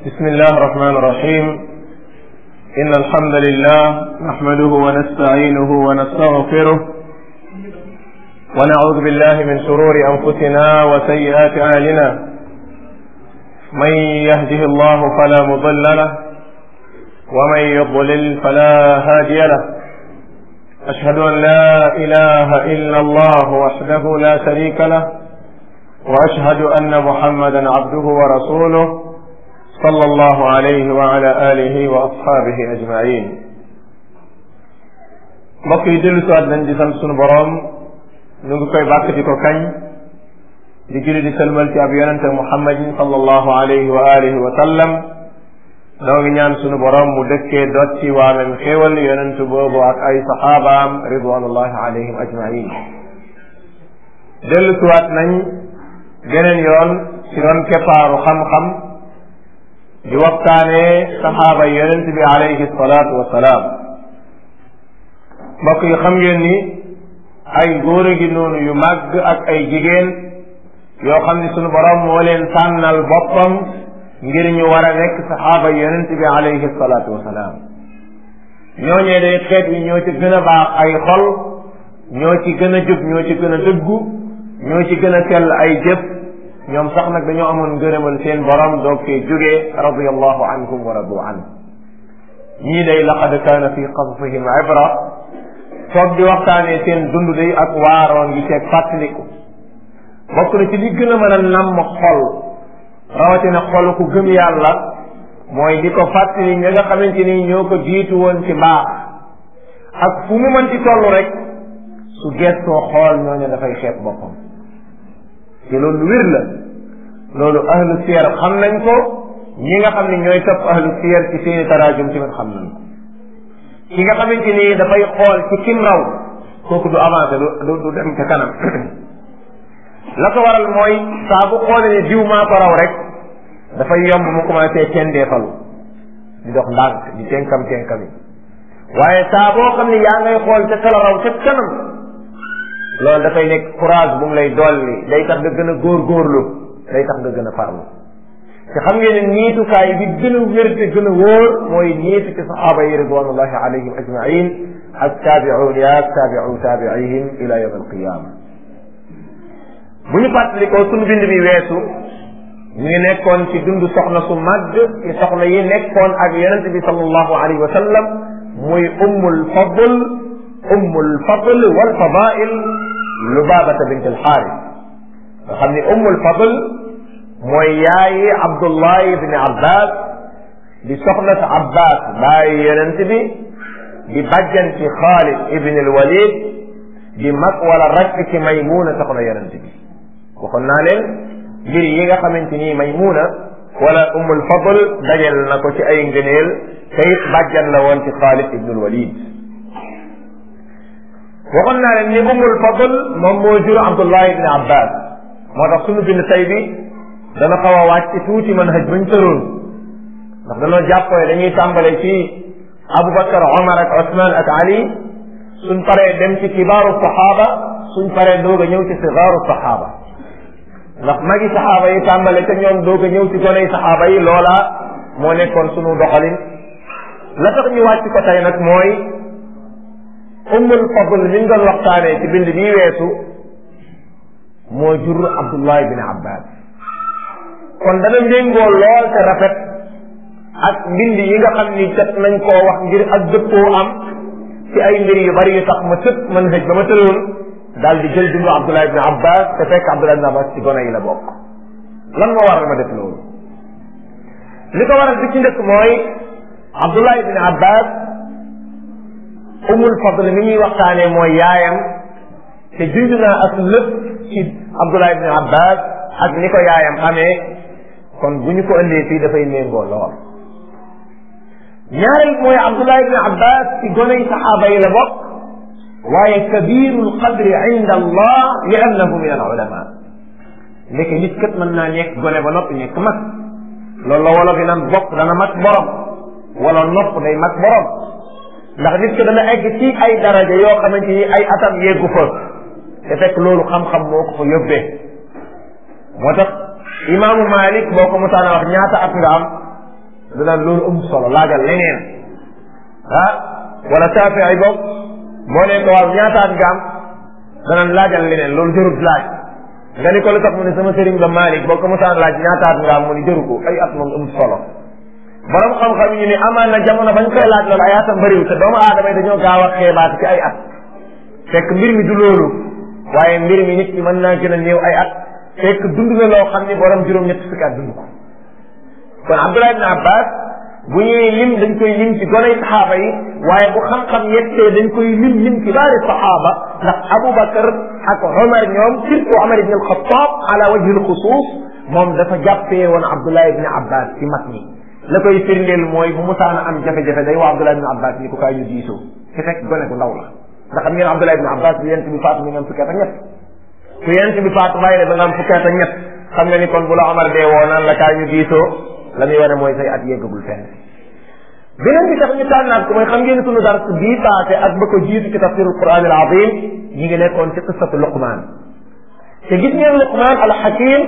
بسم الله الرحمن الرحيم إن الحمد لله نحمده ونستعينه ونستغفره ونعوذ بالله من شرور أنفسنا وسيئات أعمالنا من يهده الله فلا مضل له ومن يضلل فلا هادي له أشهد أن لا إله إلا الله وحده لا شريك له وأشهد أن محمدا عبده ورسوله صلى الله عليه وعلى آله وأصحابه أجمعين mbokk yi dellu siwaat nañ di sant sunu boroom ñu ngi koy bàkk di ko kañ di julli di sëlmal ci ab yonente muhammadin sallallahu alayhi wa alihi wa sallam noo ngi ñaan sunu boroom mu dëkkee dotti waamem xéewal yonent boobu ak ay saxaabaam ridwanullahi alayhim ajmain dellu siwaat nañ geneen yoon ci ron keppaaru xam-xam di waxtaanee saxaaba yonent bi alayhi salaatu wa salaam mbokk yi xam ngeen ni ay góor a gi noonu yu màgg ak ay jigéen yoo xam ni sunu borom moo leen tànnal boppam ngir ñu war a nekk saxaaba yonent bi alayhi salaatu wa salaam ñooñee day xeet yi ñoo ci gën a baax ay xol ñoo ci gën a jub ñoo ci gën a dëggu ñoo ci gën a sell ay jëf ñoom sax nag dañoo amoon ngërëmal seen borom doog fee jógee radiyallahu anhum wa radu an ñii day laqad kaana fi qasasihim ibra foog di waxtaanee seen dund day ak waaroon gi ceeg fàttaliku bokk na ci li gën a mën a namm xol rawatina xol ku gëm yàlla mooy di ko fàttali ña nga xamante ni ñoo ko jiitu woon ci baax ak fu mu mën ci toll rek su gestoo xool ñooñu dafay xeeb boppam te loolu wér la loolu ahlu siyar xam nañ ko ñi nga xam ne ñooy topp ahlu siyar ci seeni taraajum tamit xam nañ ko ki nga xamante ni dafay xool ci kim raw kooku du avancé du du dem ca kanam la ko waral mooy saa bu xoolee ne diw maa ko raw rek dafay yomb mu commencé tendeefalu di dox ndànk di tenkam tenkami waaye saa boo xam ne yaa ngay xool ca kala raw ca kanam loolu dafay nekk courage bu mu lay dolli day tax nga gën a góorgóorlu day tax nga gën a farlu te xam ngeen ne niitukaay bi gën a wér te gën a wóor mooy niitu ci saxaaba yi ridwanullahi alayhim ajmain ak taabiuun ya ak taabiu taabiihim ila yawm alqiyama bu ñu fàttalikoo sunu bind bi weesu ñu ngi nekkoon ci dund soxna su màgg ci soxna yi nekkoon ak yonente bi sallallahu alayhi wa sallam muy ummul fadl ummul fadl wal fadail lubaabata bint alxaaris nga xam ni ummul fadl mooy yaayi abdullah ibni abbas di soxna sa abbas bàyyi yonent bi di bàjjan ci xaalid ibni alwalid di mag wala rakk ci maymuna soxna yonent bi waxoon naa leen mbir yi nga xamante ni maymuna wala ummul fadl dajal na ko ci ay ngëneel te it bàjjan la woon ci xaalid ibni alwalid waxoon naa leen ni ummul fadl moom moo jur abdullah ibni abbas moo tax sunu bind tay bi dana xaw a wàcc tuuti mën hëj bañ tëroon ndax danoo jàppoo dañuy tàmbale ci aboubacar omar ak osman ak ali suñ paree dem ci kibaaru saxaaba suñ paree doog a ñëw ci sigaaru saxaaba ndax magi saxaaba yi tàmbale ca ñoom doog a ñëw ci goney saxaaba yi loola moo nekkoon sunu doxalin la tax ñu wàcc ko tey nag mooy ummul fadl mi ñu doon waxtaanee ci bind bii weesu moo jur abdullah bin abbas kon dana méngoo lool te rafet ak mbind yi nga xam ni jot nañ koo wax ngir ak dëppoo am ci ay mbir yu bari yu tax ma tëb man hëj ba ma tëloon daal di jël dundu abdullah bin abbas te fekk abdullah bin abbas ci gone yi la bokk lan moo waral ma def loolu li ko waral bi ci njëkk mooy abdullah bin abbas umul fadl mi ñuy waxtaanee mooy yaayam te junj naa ak lépp ci abdullah ibn abbas ak ni ko yaayam amee kon bu ñu ko indee fii dafay méngoo lool ñaareel mooy abdullah ibn abbas ci goney saxaaba yi la bokk waaye kabiru lqadri inda allah li annahu min al ulama ndeke nit kat mën naa nekk gone ba noppi nekk mag loolu la wolof yi naan bopp dana mag borom wala nopp day mag borom ndax nit ki dana egg ci ay daraja yoo xamante ni ay atam yeggu fa te fekk loolu xam-xam moo ko fa yóbbee moo tax imaamu Malik boo ko musaana wax ñaata at nga am danaan loolu amul solo laajal leneen ah wala taafi ay bopp boo ne ko waaw ñaataat nga am danaan laajal leneen loolu jarut laaj nga ni ko lu tax mu ne sama sëriñ ba Malick boo ko mosaan laaj ñaataat nga am mu ni jëru ko ay at moom amul solo borom xam-xam yi ni amaan na jamono bañ koy laaj loolu ay atam bëriwul te doomu aadama yi dañoo gaaw a xeebaat ci ay at fekk mbir mi du loolu waaye mbir mi nit ki mën naa gën a néew ay at fekk dund na loo xam ni borom juróom-ñett fukki at dund ko kon Abdullah ibn Abbas bu ñuy lim dañ koy lim ci goney saxaaba yi waaye bu xam-xam yettee dañ koy lim lim ci baari saxaaba ndax Aboubacar ak Omar ñoom surtout Omar ibn al-Khattab ala wajhi al-xusuus moom dafa jàppee woon Abdullah ibn Abbas ci mag ñi la koy firndeel mooy bu musaana am jafe-jafe day waa Abdullah ibn Abbas ni ko kaay ñu diisoo ci fekk gone bu ndaw la ndax xam ngeen Abdullah ibn Abbas bi yent bi faatu mi nga am fukki at ak ñett ku yent bi faatu bàyyi la ba nga am fukki at ak ñett xam nga ni kon bu la Omar dee woo naan la kaay ñu diisoo la muy wane mooy say at yeggagul fenn beneen bi tax ñu tànnaat ko mooy xam ngeen sunu dars bii paase ak ba ko jiitu ci tafsirul quran al azim ñi ngi nekkoon ci qissatu luqman te gis ngeen luqman al hakim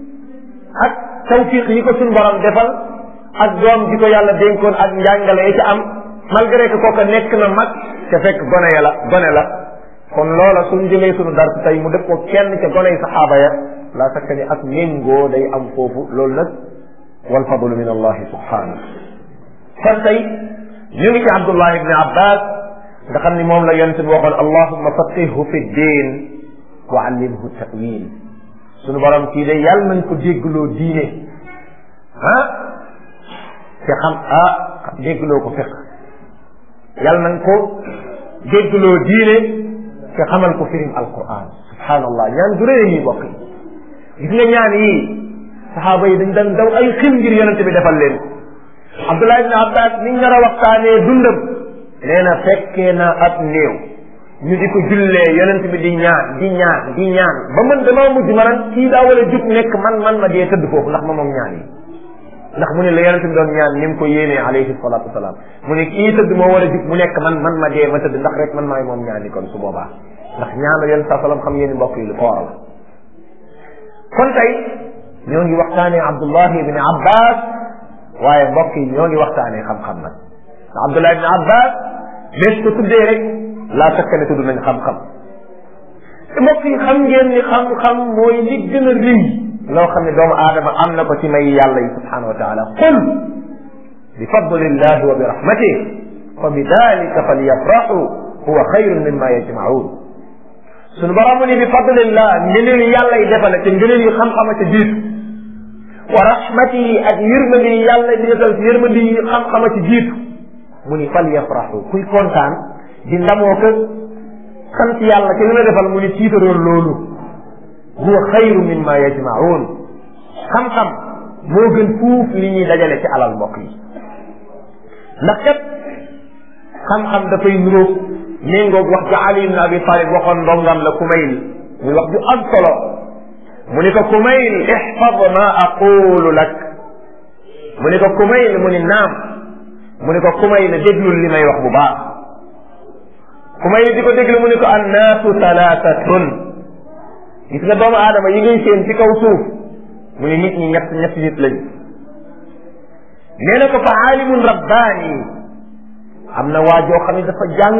ak tawfiq yi ko sunu borom defal ak doom ji ko yàlla dénkoon ak njàngale yi ci am malgré que kooka nekk na mag te fekk gone ya la gone la kon loola suñ jëlee sunu dars tey mu def ko kenn ca gone yi saxaaba ya la sakka ni ak méngoo day am foofu loolu nag wal fadlu min allahi subhanahu kon tey ñu ngi ci Abdullah ibn Abbas nga xam ni moom la yonent bi waxoon allahumma faqihhu fi ddin wa allimhu tawil sunu borom kii de yàlla nañ ko déggloo diine ah te xam ah déggloo ko fiq yàlla nañ ko déggloo diine te xamal ko firim alquran subhanallah ñaan du rëy yi bokk yi gis nga ñaan yii saxaaba yi dañ daan daw ay xim ngir yonent bi defal leen Abdullah ibn Abbas niñ nar a waxtaanee dundam nee na fekkee na ab néew ñu di ko jullee yonent bi di ñaan di ñaan di ñaan ba man damaa mujj ma naan kii daa war a jug nekk man man ma dee tëdd foofu ndax ma moom ñaan yi ndax mu ne la yonent bi doon ñaan ni mu ko yéenee alayhi salatu wasalaam mu ne kii tëdd moo war a jug mu nekk man man ma dee ma tëdd ndax rek man maay moom ñaan yi kon su boobaa ndax ñaanu yonent saa salaam xam ngeen ni mbokk yi lu foor la kon tey ñoo ngi waxtaanee Abdullah ibn Abbas waaye mbokk yi ñoo ngi waxtaanee xam-xam nag Abdullah ibn Abbas bés ko tuddee rek laa sakka ne tudd nañ xam-xam te mbokk yi xam ngeen ni xam-xam mooy li gën a rëy loo xam ne doomu aadama am na ko ci may yàlla yi subhanahu wa taala qul bi fadlillahi wa bi rahmatih fa bi dalika falyafraxu huwa xayrun mimma yajmaun sunu borom ni bi fadlillah ngëneel yàlla yi defal te ngëneel yi xam-xama ca jiitu wa rahmatihi ak yërmandi yi yàlla di defal ci yërmandi yi xam-xama ci jiitu mu ni fal yafraxu kuy kontaan di ndamoo ko sant yàlla ci li la defal mu ni tiitaroon loolu huwa xayru mimma yajmaun xam-xam moo gën fuuf li ñuy dajale ci alal mbokk yi ndax kat xam-xam dafay nuróog méngoog wax ja Ali ibn Abi Talib waxoon ndongam la Kumayl muy wax ju am solo mu ni ko Kumayl ixfad ma aqulu lak mu ni ko Kumayl mu ni naam mu ni ko Kumayl déglul li may wax bu baax Kumayl di ko déglu mu ni ko annaasu talaatatun gis nga doomu aadama yi ngay seen ci kaw suuf mu ni nit ñi ñett ñett nit lañ nee na ko fa aalimun rabbaani am na waa joo xam ne dafa jàng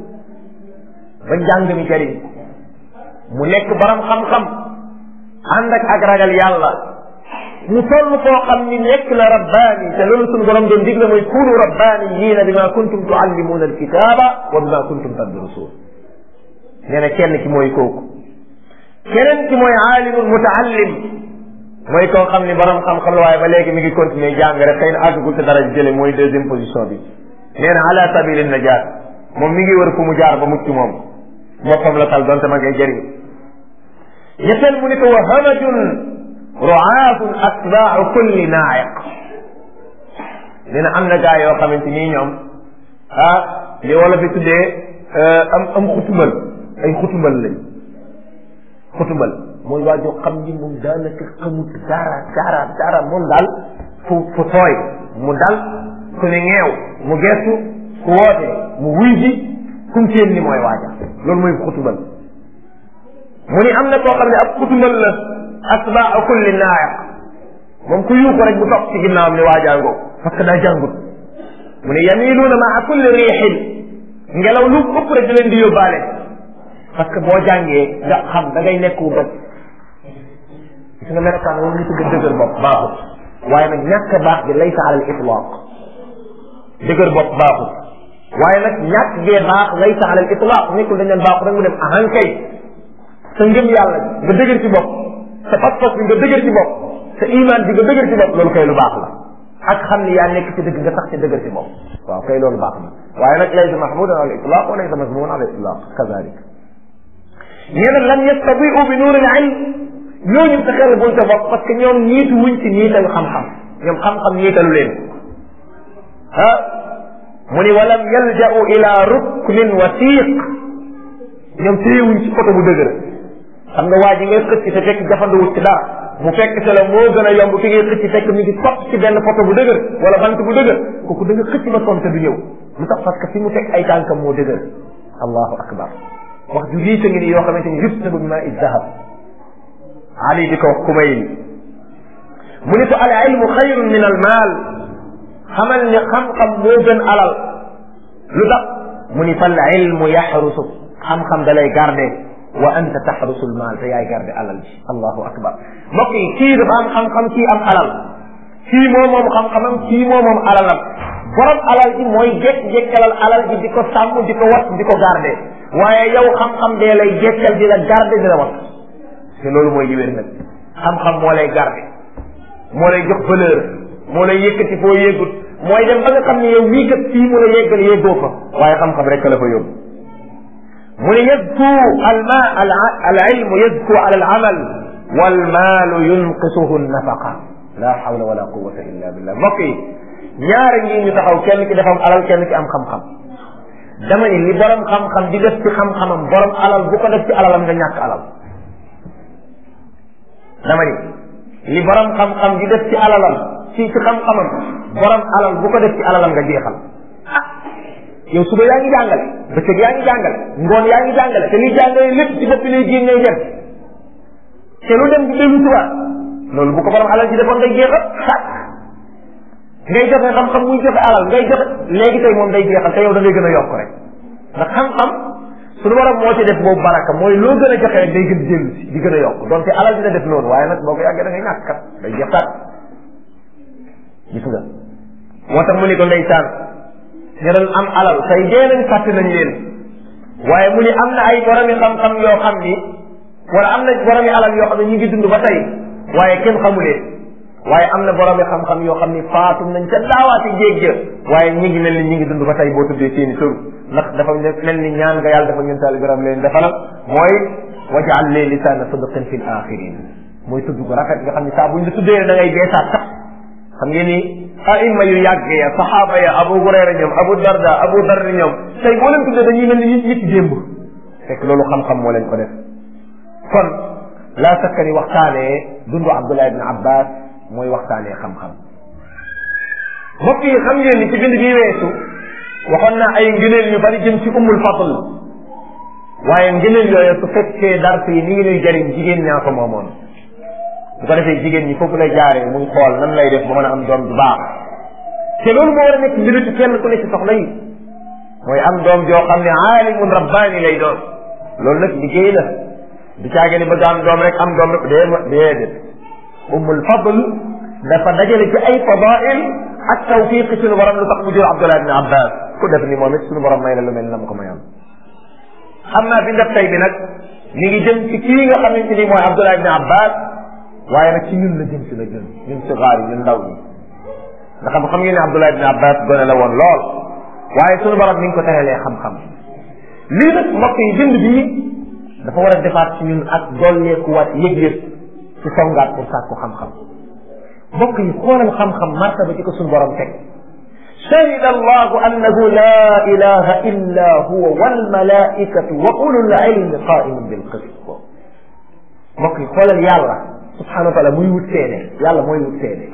ba njàng mi jëriñ mu nekk borom xam-xam ànd ak ak ragal yàlla mu toll koo xam ni nekk la rabbaani te loolu suñu borom doon digle mooy kunu rabbaaniyiina bima kuntum tuallimuuna alkitaaba wa bima kuntum tadrusuun nee na kenn ki mooy kooku keneen ki mooy aalimul mutaallim mooy koo xam ni borom xam-xam la waaye ba léegi mi ngi continuer jàng rek xëy na àggagul te dara jële mooy deuxième position bi nee na ala sabili najaat moom mi ngi wër fu mu jaar ba mucc moom boppam la tal donte ma ngay jëriñ ñetteel mu ni ko wa hamajun ruaatun atbaau kulli naayiq nee na am na gaa yoo xamante nii ñoom ah li wala fi tuddee am am xutumbal ay xutumbal lañ xutumbal mooy waa joo xam ni moom daanaka xamut dara dara dara moom daal fu fu tooy mu dal ku ne ñeew mu gestu ku woote mu wuy ji kum seen ni mooy waaja loolu mooy xutumbal mu ni am na koo xam ne ab xutumbal la atbaa kulli naayiq moom ku yuuxu rek bu topp ci ginnaawam ni waajaangoo parce que daa jàngut mu ne yamiluuna maa kulli riixin ngelaw lu ëpp rek da leen di yóbbaale parce que boo jàngee nga xam da ngay nekk wu doj gis nga melokaan wala ñu tudd dëgër bopp baaxut waaye nag ñàkk baax gi laysa ala al itlaq dëgër bopp baaxut waaye nag ñàkk gee baax laysa ala al itlaq nekkul dañ leen baaxut rek mu dem ahan kay sa ngëm yàlla nga dëgër ci bopp sa pas-pas bi nga dëgër ci bopp sa iman bi nga dëgër ci bopp loolu kay lu baax la ak xam ni yaa nekk ci dëgg nga tax ci dëgër ci bopp waaw kay loolu baax na waaye nag laysa mahmudan ala al itlaq wa laysa mazmuman ala al itlaq kazalik ñeneen lam yastabiu bi nuur al ilm ñooñu sa xel buñ sa bopp parce que ñoom ñiitu wuñ ci ñiitalu xam-xam ñoom xam-xam ñiitalu leen ah mu ni walam yalja'u ila ruknin wasiq ñoom téyewuñ ci oto bu dëgër xam nga waa ji ngay xëcc te fekk jafanduwut ci dara mu fekk se la moo gën a yomb ki ngay xëcc fekk mi ngi topp ci benn poto bu dëgër wala bant bu dëgër kooku da nga xëcc ba sonn te du ñëw lu tax parce que fi mu teg ay tànkam moo dëgër allahu akbar wax ju riis a ngi ni yoo xamante ni yuftabu bi maa i dahab ali di ko wax kumayl mu ni ko al ilmu xayrun min al maal xamal ni xam-xam moo gën alal lu tax mu ni fal ilmu yaxrusu xam-xam da lay garde wa anta taxrusul maal te yaay garde alal ji allahu akbar mbokk yi kii dafa am xam-xam kii am alal kii moo moom xam-xamam kii moo moom alalam borom alal ji mooy jekk-jekkalal alal ji di ko sàmm di ko wat di ko garde waaye yow xam-xam dee lay jekkal di la garde di la wat te loolu mooy li wér nag xam-xam moo lay garde moo lay jox valeur moo lay yëkkati foo yëggut mooy dem ba nga xam ne yow mii kat fii mu la yeggal yeggoo fa waaye xam-xam rek la fa yóbbu mu ne yadku alma al ilmu yadku ala al amal wal maalu yunqisuhu nafaqa la hawla wala quwata illa billah mbokk yi ñaari ngi ñu taxaw kenn ki dafa am alal kenn ki am xam-xam dama ni li borom xam-xam di def ci xam-xamam borom alal bu ko def ci alalam nga ñàkk alal dama ni li borom xam-xam di def ci alalam ci ci xam-xamam borom alal bu ko def ci alalam nga jeexal ah yow suba yaa ngi jàngale bëccëg yaa ngi jàngale ngoon yaa ngi jàngale te li jàngale lépp ci bopp lay génn ngay dem te lu dem di dellu suwaat loolu bu ko borom alal ji defoon day jeexal sàkk ngay joxe xam-xam muy joxe alal ngay joxe léegi tey moom day jeexal te yow da ngay gën a yokk rek ndax xam-xam suñu borom moo ci def boobu baraka mooy loo gën a joxe rek day gën di dellu si di gën a yokk donte alal dina def noonu waaye nag boo ko yàggee da ngay ñàkk kat day jeex kat gis nga moo tax mu ni ko ndeysaan ñu doon am alal tey dee nañ fàtte nañ leen waaye mu ni am na ay boromi xam-xam yoo xam ni wala am na boromi alal yoo xam ne ñu ngi dund ba tey waaye kenn xamu leen waaye am na boromi xam-xam yoo xam ni faatu nañ ca daawaati jéeg ja waaye ñi ngi mel ni ñi ngi dund ba tey boo tuddee seeni tur ndax dafa mel ni ñaan nga yàlla dafa ñun taali biram leen defalal mooy wajaal lee lisaana sidqin fi l axirin mooy tudd ko rafet nga xam ni saa buñ la tuddee da ngay beesaat sax xam ngeen ni aima yu yàgg ya saxaaba ya abu hurayra ñoom abu darda abu darri ñoom tey boo leen tuddee dañuy mel ni ñi ñi ci démb fekk loolu xam-xam moo leen ko def kon laa sakka ni waxtaanee dundu abdullah ibn abbas mooy waxtaanee xam-xam mbokk yi xam ngeen ni ci bind bii weesu waxoon naa ay ngëneel yu bari jëm ci ummul fadl waaye ngëneel yooyu su fekkee dars yi ni ngi nuy jariñ jigéen ñaa ko moomoon bu ko defee jigéen ñi foofu lay jaaree muy xool nan lay def ba mën a am doom du baax te loolu moo war a nekk mbiru ci kenn ku ne ci soxla yi mooy am doom joo xam ne aalimun rabbaani lay doon loolu nag liggéey la du caage ni bëgg am doom rek am doom rek dee déedéet ummul fadl dafa dajale ci ay fadail ak tawfiq suñu borom lu tax mu jur Abdullah ibn Abbas ku def ni moom it suñu borom may la lu mel na mu ko mayoon xam naa bi ndef tey bi nag mi ngi jëm ci kii nga xamante ni mooy Abdullah ibn Abbas waaye nag ci ñun la jëm si la jëm ñun si xaar yi ñun ndaw ñi nga xam xam ngeen ne Abdullah ibn Abbas gone la woon lool waaye suñu borom mi ngi ko terelee xam-xam lii nag mbokk yi bind bii dafa war a defaat ci ñun ak dolleekuwaat yëg-yëg ci songaat pour sàkku xam-xam mbokk yi xoolal xam-xam martaba ci ko suñu borom teg شهد الله أنه لا إله إلا هو والملائكة وأولو العلم قائم بالقسط mbokk yi xoolal yàlla subhanahu wa taala muy wut seede yàlla mooy wut seede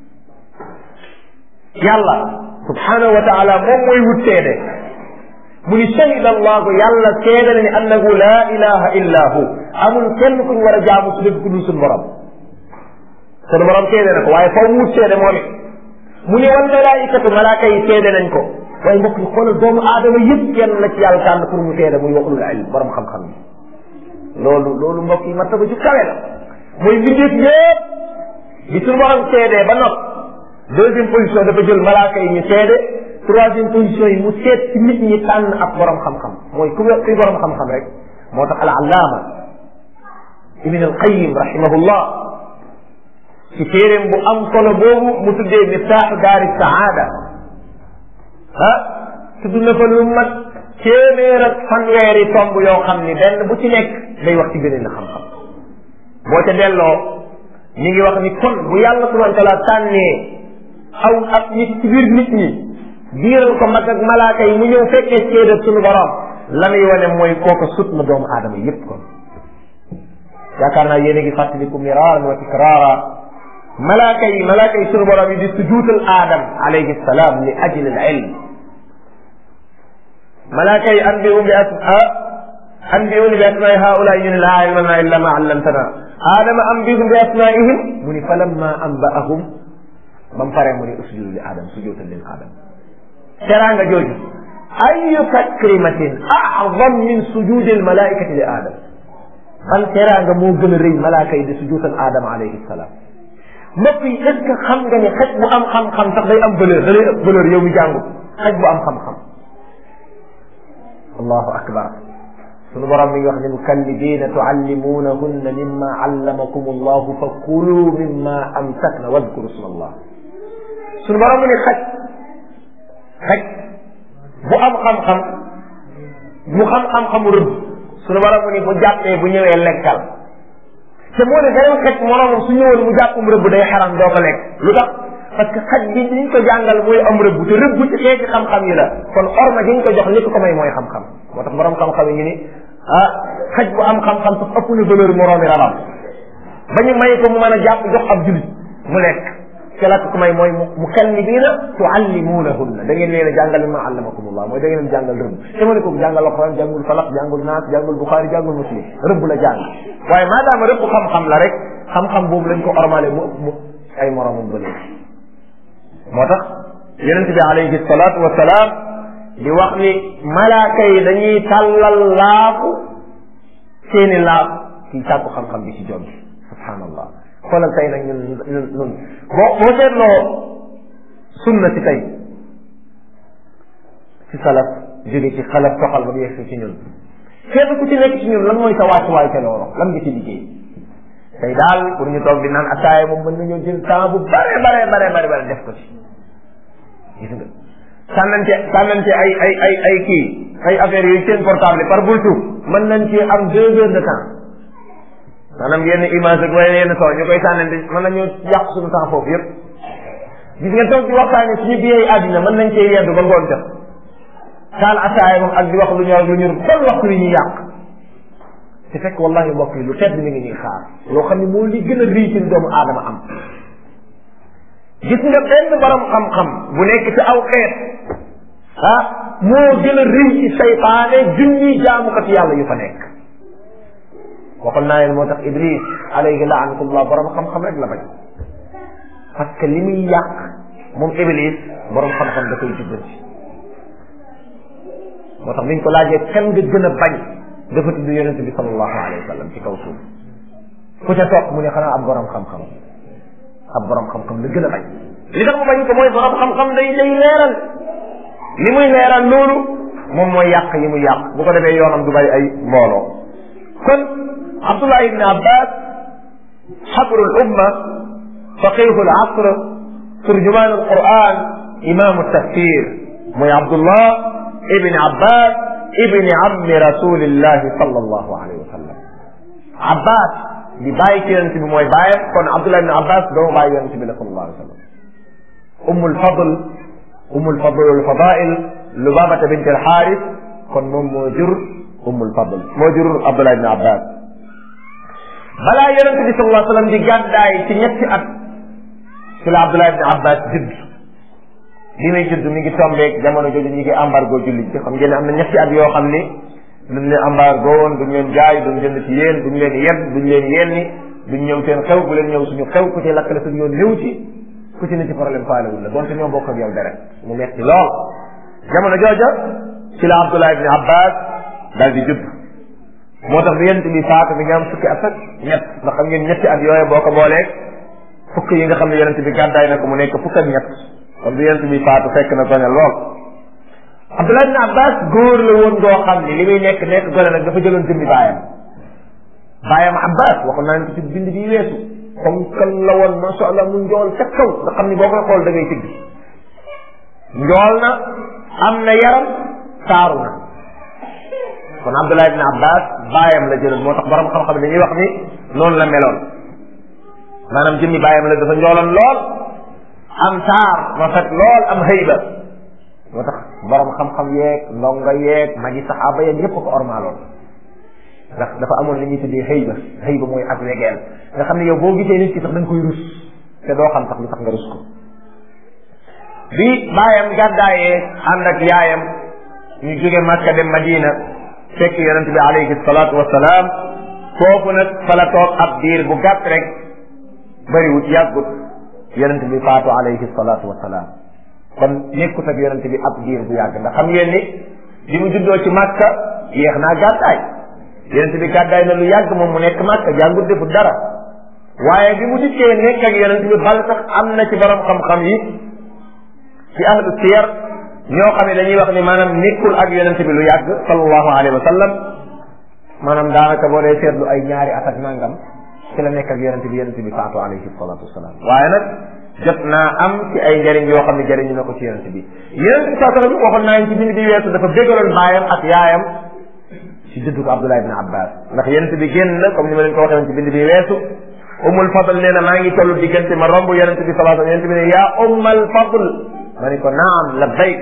yàlla subhanahu wa taala moom mooy wut seede mu ni shahida allahu yàlla seede na ni annahu la ilaha illa hu amul kenn kuñ war a jaamu su dëgg ku dul suñu borom suñu borom seede na ko waaye faw mu wut seede moom it mu ne wal malaikatu malaaka yi seede nañ ko waaye mbokk yi xoolal doomu aadama yëpp kenn la ci yàlla tànn pour mu seede muy waxul ilm borom xam-xam yi loolu loolu mbokk yi martaba ju kawe la muy mbindeef yëpp bi suñu borom seedee ba nopp deuxième position dafa jël malaaka yi ñu seede troisième position yi mu seet ci nit ñi tànn ab borom xam-xam mooy ku kuy borom xam-xam rek moo tax al allaama ibn al qayim rahimahullah ci téeréem bu am solo boobu mu tuddee miftaaxu daari saada ah tudd na fa lu mat téeméer ak fanweeri tomb yoo xam ni benn bu ci nekk day wax ci beneen xam-xam boo ca delloo ñu ngi wax ni kon bu yàlla subhanahu wa taala tànnee aw ak nit ci biir nit ñi biiral ko mag ak malaaka yi mu ñëw fekkee séedab suñu borom la muy wane mooy kooka sut na doomu aadama yépp kon yaakaar naa yéen a ngi fàttaliku miraaran wa tikraara malaaka yi malaaka yi suñu borom yi di sujuutal aadam alayhi salaam li ajli al ilm malaaka yi anbi'u bi asma anbi'uni bi asma'i haula ñu ne laa ilma lana illa ma allamtana aadama anbi'u bi asma'ihim mu ni falamma anba'ahum ba mu paree mu ni usjudu li aadam sujuutal lil aadam teraanga jooju ayu takrimatin a'zam min sujudi al malaikati li aadam ban teraanga moo gën a rëy malaaka yi di sujuutal aadama alayhi salaam mbokk yi est ce que xam nga ne xaj bu am xam-xam sax day am valeur da lay ëpp valeur yow mi jàngu xaj bu am xam-xam allahu akbar sunu borom mi ngi wax ne mukallibina tuallimunahunna mimma allamakum allahu fa kulu mimma amsakna wadkuru sma allah sunu borom mu ne xaj xaj bu am xam-xam mu xam xam-xamu rëbb sunu borom mu ne bu jàppee bu ñëwee lekkal te moo ne beneen xaj moroomam su ñëwoon mu jàppum rëbb day xaram doo ko lekk lu tax parce que xaj bi liñ ko jàngal mooy am rëbb te rëbb ci xeeti xam-xam yi la kon orma gi ñu ko jox li ko may mooy xam-xam moo tax borom xam-xam yi ñu ni ah xaj bu am xam-xam sax ëpp na valeur moroomi rabam ba ñu may ko mu mën a jàpp jox ab julit mu lekk te la ko may mooy mu kallibiina tuallimuunahunna da ngeen leen a jàngal ma allamakumullah mooy da ngeen jàngal rëbb te ma ne ko jàngal alquran jàngul falaq jàngul naas jàngul buxaari jàngul muslim rëbb la jàng waaye maadaama rëbb xam-xam la rek xam-xam boobu lañ ko ormale mu mu ay moromam ba léegi moo tax yonent bi alayhi salaatu wa salaam di wax ni malaaka yi dañuy tàllal laafu seeni laaf ci sàkku xam-xam bi ci jom bi subhaanallah xoolal tey nag ñun ñun ñun boo boo seetloo sunna ci tey ci salaf jóge ci xalaf toxal ba mu yegg ci ñun kenn ku ci nekk ci ñun lan mooy sa wàccuwaay ca loolu lan nga ci liggéey tey daal pour ñu toog di naan ataaya moom mën nañoo jël temps bu bare bare bare bare bare def ko ci gis nga sànnante sànnante ay ay ay ay kii ay affaires yooyu seen portable par bultu mën nañ ci am deux heures de temps maanaam yenn image ak wala yenn soo ñu koy sànnante mën nañu yàq suñu temps foofu yépp gis nga toog di waxtaane suñu biyee àddina mën nañ cee yeddu ba ngoon jot taal ataaya moom ak di wax lu ñor lu ñur ban waxtu li ñuy yàq te fekk wallahi mbokk yi lu tedd mi ngi ñuy xaar loo xam ne moo li gën a rii ci doomu aadama am gis nga benn borom xam-xam bu nekk ci aw xeet ah moo gën a rii ci saytaane junni jaamukat yàlla yu fa nekk waxoon naa leen moo tax iblis alayhi laanatullah borom xam-xam rek la bañ parce que li muy yàq moom iblis borom xam-xam da koy jubbanti moo tax biñ ko laajee kan nga gën a bañ dafa tudd yonente bi sallallahu alayhi wa sallam ci kaw suuf ku ca toog mu ne xanaa ab borom xam-xam ab borom xam-xam la gën a bañ li tax mu bañ ko mooy borom xam-xam day day leeral li muy leeral loolu moom mooy yàq yi muy yàq bu ko defee yoonam du bari ay mbooloo kon abdullah ibn abbas xabru l umma faqihu l asr turjuman al quran imamu tafsir mooy abdullah ibn abbas ibni ammi rasulillahi sallallahu alayhi wa sallam abbas di bàyyi ci yonente bi mooy bàyyam kon abdullah ibn abbas doomu bàyyi yonente bi la sallallahu alayhi wa sallam ummul fadl ummul fadl al fadail lubabata bint al xaaris kon moom moo jur ummul fadl moo jur abdullah ibn abbas balaa yonente bi sallallahu alayhi wa sallam di gàddaay ci ñetti at ci la abdullah ibn abbas judd bi muy judd mi ngi tombeeg jamono jooju ñu ngi embargo jullit bi xam ngeen ne am na ñetti at yoo xam ni duñ leen embargo woon duñ leen jaay duñ jënd ci yéen duñ leen yeb duñ leen yenni duñ ñëw seen xew bu leen ñëw suñu xew ku ci lakkale suñu yoon néew ci ku ci ne ci problème faalewul la donte ñoo bokk ak yow deret mu metti lool jamono jooja ci la Abdullah ibn Abbas daal di judd moo tax bi yent bi faatu bi nga am fukki at ak ñett ndax xam ngeen ñetti at yooyu boo ko booleeg fukk yi nga xam ne yonent bi gàddaay na ko mu nekk fukk ak ñett kon bi yonent bi faatu fekk na gone lool Abdullah ibn Abbas góor la woon goo xam ni li muy nekk nekk gone nag dafa jëloon jëmmi baayam baayam Abbas waxoon naa ne ko ci bind bi weesu comme kan la woon masha Allah mu njool ca kaw nga xam ni boo koy xool da ngay tëgg njool na am na yaram taaru na kon Abdullah ibn Abbas baayam la jëloon moo tax borom xam-xam dañuy wax ni noonu la meloon maanaam jëmmi baayam la dafa njooloon lool am taar rafet lool am hayba moo tax borom xam-xam yeeg ndongo yeeg magi saxaaba yeeg ñëpp ko ormaaloon ndax dafa amoon li ñuy tuddee hayba hayba mooy ak wegeel nga xam ne yow boo gisee nit ki sax da nga koy rus te doo xam sax lu tax nga rus ko bi baayam gàddaayee ànd ak yaayam ñu jóge Makka dem Madina fekk yonent bi alayhi salaatu wasalaam foofu nag fa la toog ab diir bu gàtt rek bëriwut yàggut yonent bi faatu alayhi salaatu wasalaam kon nekkut ak yonent bi ab diir bu yàgg ndax xam ngeen ni bi mu juddoo ci Makka yéex naa gàddaay yonent bi gàddaay na lu yàgg moom mu nekk Makka jàngut defut dara waaye bi mu dikkee nekk ak yonent bi bal sax am na ci borom xam-xam yi ci ahlu siyar ñoo xam ne dañuy wax ni maanaam nekkul ak yonent bi lu yàgg sallallahu alayhi wa sallam maanaam daanaka boo dee seetlu ay ñaari at ak nangam ci la nekk ak yonent bi yonent bi faatu alayhi salatu wasalaam waaye nag jot naa am ci ay njëriñ yoo xam ne jëriñu na ko ci yonent bi yonent bi saa sallam waxoon naa ci bind bi weesu dafa bégaloon baayam ak yaayam ci juddu ko Abdullah ibn Abbas ndax yonent bi génn na comme ni ma leen ko waxee woon ci bind bi weesu umul fadl nee na maa ngi toll diggante ma romb yonent bi sallallahu alayhi wasallam yonent bi ne yaa ummal fadl ma ne ko naam labbayk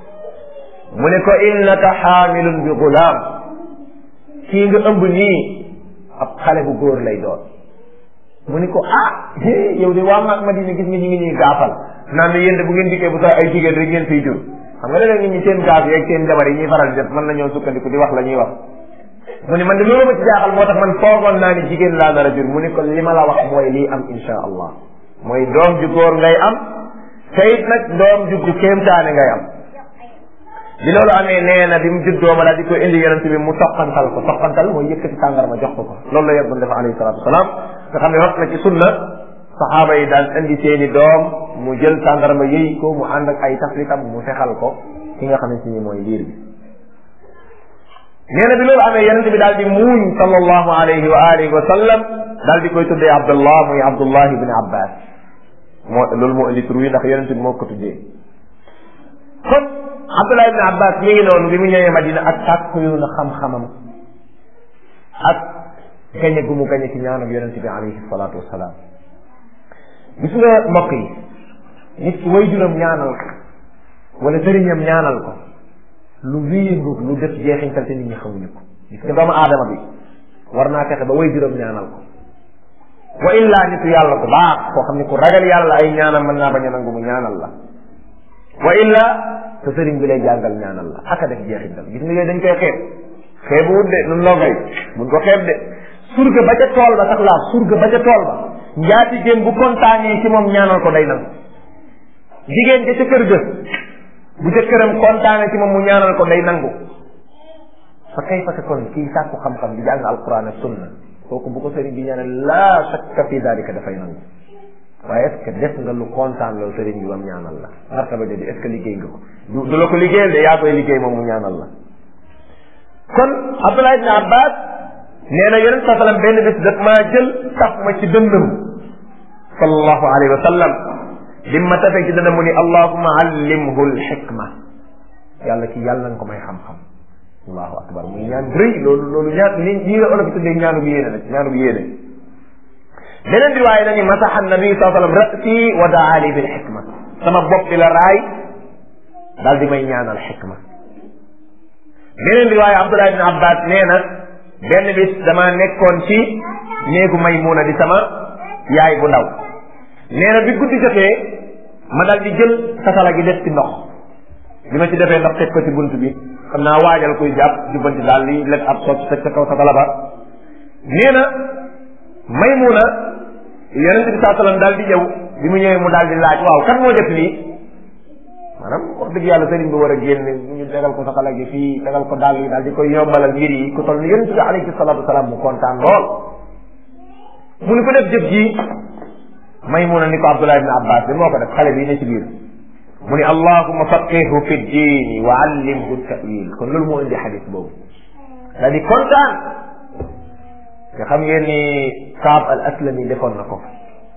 mu ne ko innaka xaamilun bi gulaam kii nga ëmb nii ab xale bu góor lay doon mu ni ko ah yow de waa maag Madina gis nga ñu ngi ñuy gaafal naan ne yéen de bu ngeen dikkee bu sax ay jigéen rek ngeen fiy jur xam nga léeg-léeg nit ñi seen gaaf yeeg seen jabar yi ñuy faral di def mën nañoo sukkandiku di wax la ñuy wax mu ni man de loolu ma ci jaaxal moo tax man foogoon naa ni jigéen laa nar a jur mu ni ko li ma la wax mooy lii am insha allah mooy doom ju góor ngay am te it nag doom ju gu kéemtaane ngay am bi loolu amee nee na bi mu juddoo ma daal di ko indi yonent bi mu toqantal ko toqantal mooy yëkkati tàngarma jox ko ko loolu la yeggoon def alayhi salatu wasalaam nga xam ne wax na ci sunna saxaaba yi daan indi seeni doom mu jël tàngarma yëy ko mu ànd ak ay taflitam mu fexal ko ki nga xamante ni mooy liir bi nee na bi loolu amee yonent bi daal di muuñ sallallahu alayhi wa alihi wa sallam daal di koy tuddee abdullah muy abdullah ibn abbas moo loolu moo indi tur wi ndax yonent bi moo ko tuddee kon abdullah ibn abbas mi ngi noonu bi mu ñëwee madina ak sàkku yoonu xam-xamam ak gañe gu mu gañe ci ñaanam yonent bi alayhi salatu wasalaam gis nga mbokk yi nit ki way juram ñaanal ko wala sëriñam ñaanal ko lu wéyandu lu def jeexintal te nit ñi xamuñu ko gis nga doomu aadama bi war naa fexe ba way juram ñaanal ko wa illaa nitu yàlla ko baax koo xam ne ku ragal yàlla ay ñaanam mën naa bañ a nangu mu ñaanal la wa illaa te sëriñ bi lay jàngal ñaanal la aka def jeexintal gis nga yooyu dañ koy xeeb xeebu wut de nun ndongo yi buñ ko xeeb de surga ba ca tool ba sax laa surga ba ca tool ba njaati jéem bu kontaanee ci moom ñaanal ko day nangu jigéen ja ca kër ga bu jëkkëram kontaane ci moom mu ñaanal ko day nangu fa kay fa kon kii sàkku xam-xam di jàng alquran ak sunna kooku bu ko sëriñ bi ñaanal laa shakka fi dalika dafay nangu waaye est ce que def nga lu kontaan loolu sëriñ bi bam ñaanal la martaba jooju est ce que liggéey nga ko du du la ko liggéeyal de yaa koy liggéey moom mu ñaanal la kon Abdullah ibn Abbas nee na yonent sa sallam benn bés daf maa jël taf ma ci dënnam sallallahu alayhi wa sallam lim ma tafee ci dënnam mu ni allahuma allimhu lxikma yàlla ki yàlla nga ko may xam-xam allahu akbar muy ñaan rëy loolu loolu ñaan li lii la olof tuddee ñaanu bu yéene nag ñaanu bu yéene beneen riwaaya dañu masaxa nabi saa sallam rasi wa daa li bil xikma sama bopp bi la raay daal di may ñaanal xikma beneen riwaaya abdullah ibn abbas nee na benn bis dama nekkoon ci néegu maymuna di sama yaay bu ndaw nee na bi guddi jotee ma dal di jël satala gi def ci ndox bi ma ci defee ndox teg ko ci bunt bi xam naa waajal kuy jàpp jubbanti daal li lekk ab socc teg ca kaw satala ba nee na maymuna yonent bi saa sallam daal di ñëw bi mu ñëwee mu daal di laaj waaw kan moo def lii maanaam wax dëgg yàlla sëriñ bi war a génn ñu tegal ko saxala gi fii tegal ko dàll yi daal di koy yombalal mbir yi ku toll ni yonent bi alayhi salaatu wasalaam mu kontaan lool mu ni ko def jëf ji Maymuna ni ko Abdullah ibn Abbas bi moo ko def xale bi ne ci biir mu ni allahuma faqihu fi diini wa allimhu tawil kon loolu moo indi xadis boobu daal di kontaan te xam ngeen ni Kaab al Aslami defoon na ko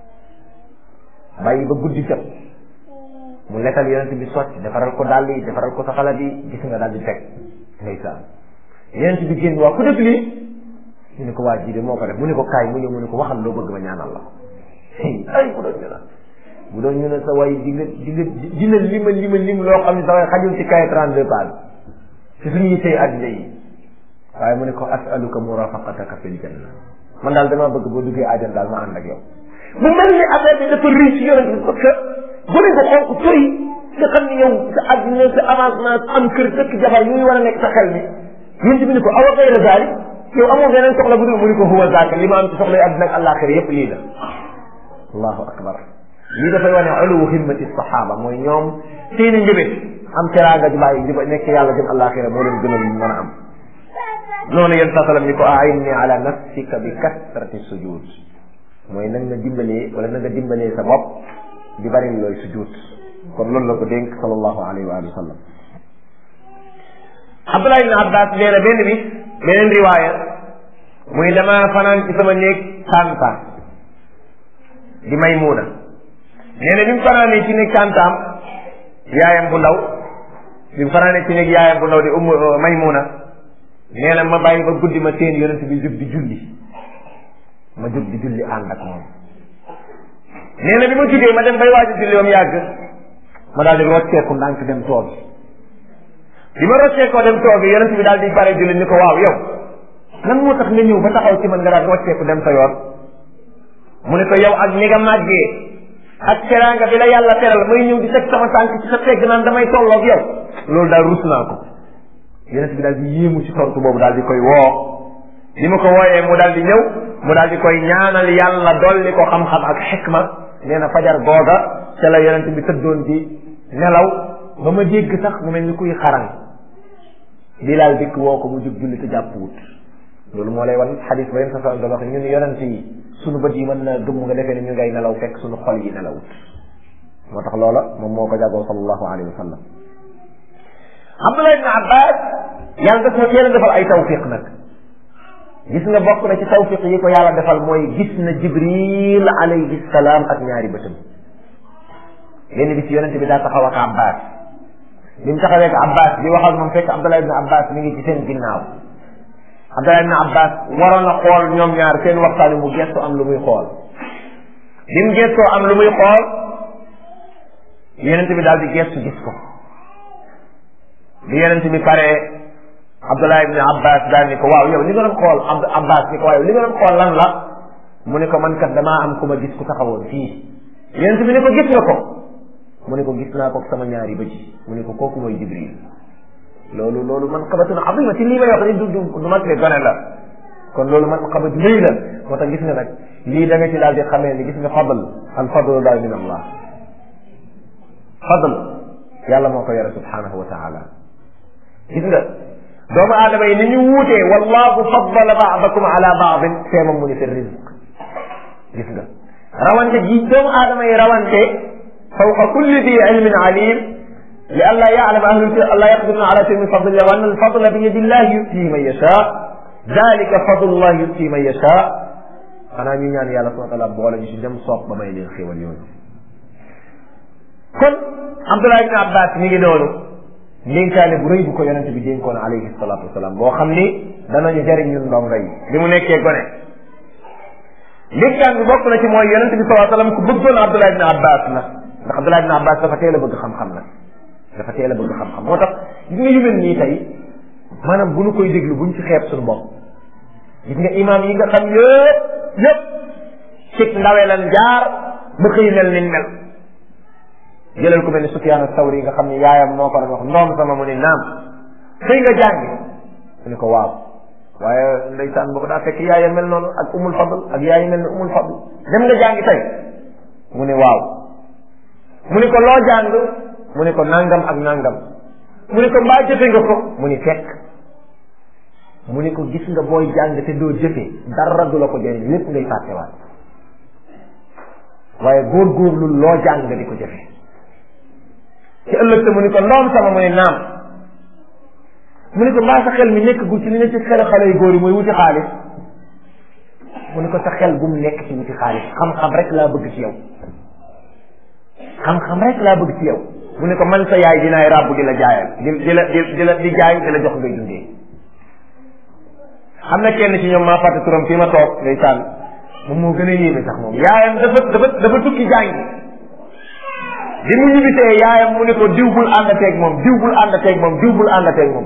bàyyi ba guddi jot mu lekkal yonent bi sotti defaral ko dàll yi defaral ko saxala bi gis nga daal di teg ndeysaan yonent bi génn waa ku def lii ñu ne ko waa ji de moo ko def mu ne ko kaay mu ñëw mu ne ko waxal loo bëgg ma ñaanal la ay bu doon ñu ne bu doon ñu ne sa way di nga di nga dina lima lima lim loo xam ne sa way xajul ci kaye trente deux page ci suñu yittee addina yi waaye mu ne ko asaluka murafaqataka fil janna man daal damaa bëgg boo duggee àjjana daal ma ànd ak yow mu mel ni affaire bi dafa riche ci yonent bi parce que gone ko xonk toy nga xam ni yow sa addina sa avancement am kër dëkk jabar yooyu war a nekk sa xel mi yonent bi ni ko awa gayra zaalik yow amoo beneen soxla bu dul mu ni ko huwa zaaka li ma am ci soxla yi addina ak àllaaxira yépp lii la allahu akbar lii dafay wane uluwu himmati saxaaba mooy ñoom seeni njëbét am teraanga ju bàyyi ju nekk yàlla jëm àllaaxira moo leen gënal mën a am noonu yéen saa sallam ni ko a'inni ala nafsika bi kasrati sujud mooy na nga dimbalee wala na nga dimbalee sa bopp di bari looy sujud kon loolu la ko dénk sallallahu alayhi wa sallam Abdullah ibn Abbas nee na benn bis beneen riwaaya muy dama fanaan ci sama néeg tànta di Maymuna nee na bi mu fanaanee ci néeg tàntaam yaayam bu ndaw bi mu fanaanee ci néeg yaayam bu ndaw di umm Maymuna nee na ma bàyyi ba guddi ma seen yonent bi jóg di julli ma jóg di julli ànd ak moom nee na bi ma jógee ma dem bay waaj a julli ba mu yàgg ma daal di rocceeku ndànk dem toog bi ma rocceekoo dem toog yonent bi daal di pare julli ni ko waaw yow lan moo tax nga ñëw ba taxaw ci man nga daal rocceeku dem sa yoon mu ne ko yow ak ni nga màggee ak teraanga bi la yàlla teral may ñëw di teg sama tànk ci sa tegg naan damay tolloog yow loolu daal rus naa ko yonent bi daal di yéemu ci tontu boobu daal di koy woo ni ma ko wooyee mu daal di ñëw mu daal di koy ñaanal yàlla dolli ko xam-xam ak xikma nee na fajar googa ca la yonent bi tëddoon di nelaw ba ma dégg sax mu mel ni kuy xaran bilaal dikk woo ko mu jóg julli te jàpp wut loolu moo lay wan xadis ba yéen sa doon wax ñun yonent yi sunu bët yi mën na gëmm nga defee ne ñu ngay nelaw fekk sunu xol yi nelawut moo tax loola moom moo ko jagoo sallallahu alayhi wa sallam Abdullah ibn Abbas yàlla daf na teel a defal ay tawfiq nag gis nga bokk na ci tawfiq yi ko yàlla defal mooy gis na Jibril alayhi salaam ak ñaari bëtam benn bis yonente bi daa taxaw ak Abbas bi mu taxawee ak Abbas di wax ak moom fekk Abdullah ibn Abbas mi ngi ci seen ginnaaw Abdullah ibn Abbas waroon a xool ñoom ñaar seen waxtaan mu gestu am lu muy xool bi mu gestoo am lu muy xool yonente bi daal di gestu gis ko bi yonente bi paree Abdullah ibn Abbas daal ni ko waaw yow li nga doon xool Abd Abbas ni ko waaw yow li nga doon xool lan la mu ne ko man kat damaa am ku ma gis ku taxawoon fii yonente bi ne ko gis nga ko mu ne ko gis naa ko sama ñaari bëj mu ne ko kooku mooy Jibril loolu loolu man xabatun azima ci lii may wax ni du du du mag de gone la kon loolu man xabat rëy la moo tax gis nga nag lii da nga ci daal di xamee ni gis nga fadl al fadlu daal min allah fadl yàlla moo ko yore subhanahu wa taala gis nga doomu aadama yi ni ñu wuutee wallahu faddala baadakum ala baadin feemam mu ni fi rizq gis nga rawante ji doomu aadama yi rawante fawqa kulli di ilmin alim li an laa yaalama ahlu an laa yaqdiruna ala shay'in min fadlillah wa anna alfadla bi yadi llah yutii man yasha dalika fadlullah yutii man yasha xanaa ñu ñaan yàlla subhana taala boole ñu si dem soob ba may leen xéwal yooyu kon Abdullah ibn Abbas mi ngi noonu ndénkaane bu rëy bu ko yonente bi dénkoon alayhi salatu wasalaam boo xam ni danañu jariñ ñun ndongo yi bi mu nekkee gone ndénkaan bi bokk na ci mooy yonente bi salaa sallam ku bëggoon Abdullah ibn Abbas la ndax Abdullah ibn Abbas dafa teel a bëgg xam-xam nag dafa teel a bëgg xam-xam moo tax gis nga yu mel nii tey maanaam bu nu koy déglu buñ ci xeeb suñu bopp gis nga imaam yi nga xam yëpp yëpp cig ndawe lan jaar ba xëy mel ni mel jëlal ko mel ni Sufyaan as-Sawri nga xam ni yaayam moo ko doon wax ndoom sama mu ni naam xëy nga jàngi mu ni ko waaw waaye ndeysaan boobu daa fekk yaayam mel noonu ak umul fadl ak yaay mel ni umul fadl dem nga jàngi tey mu ne waaw mu ne ko loo jàng mu ne ko nangam ak nangam mu ne ko mbaa jëfe nga ko mu ni fekk mu ne ko gis nga booy jàng te doo jëfe dara du la ko jëriñ lépp ngay fàttewaat waaye góorgóorlu loo jàng nga di ko jëfe ci ëllëg te mu ne ko ndoom sama mu ne naam mu ne ko mbaa sa xel mi nekk gu ci li ne ci xelu xale yu góor yi mooy wuti xaalis mu ne ko sa xel bu mu nekk ci wuti xaalis xam-xam rek laa bëgg ci yow xam-xam rek laa bëgg ci yow mu ne ko man sa yaay dinaay ràbb di la jaayal di di la di la di jaay di la jox ngay dundee xam na kenn ci ñoom maa fàtte turam fii ma toog ngay sànn moom moo gën a yéeme sax moom yaayam dafa dafa dafa tukki jàngi bi mu ñibbitee yaayam mu ne ko diw bul àndateeg moom diw bul àndateeg moom diw bul àndateeg moom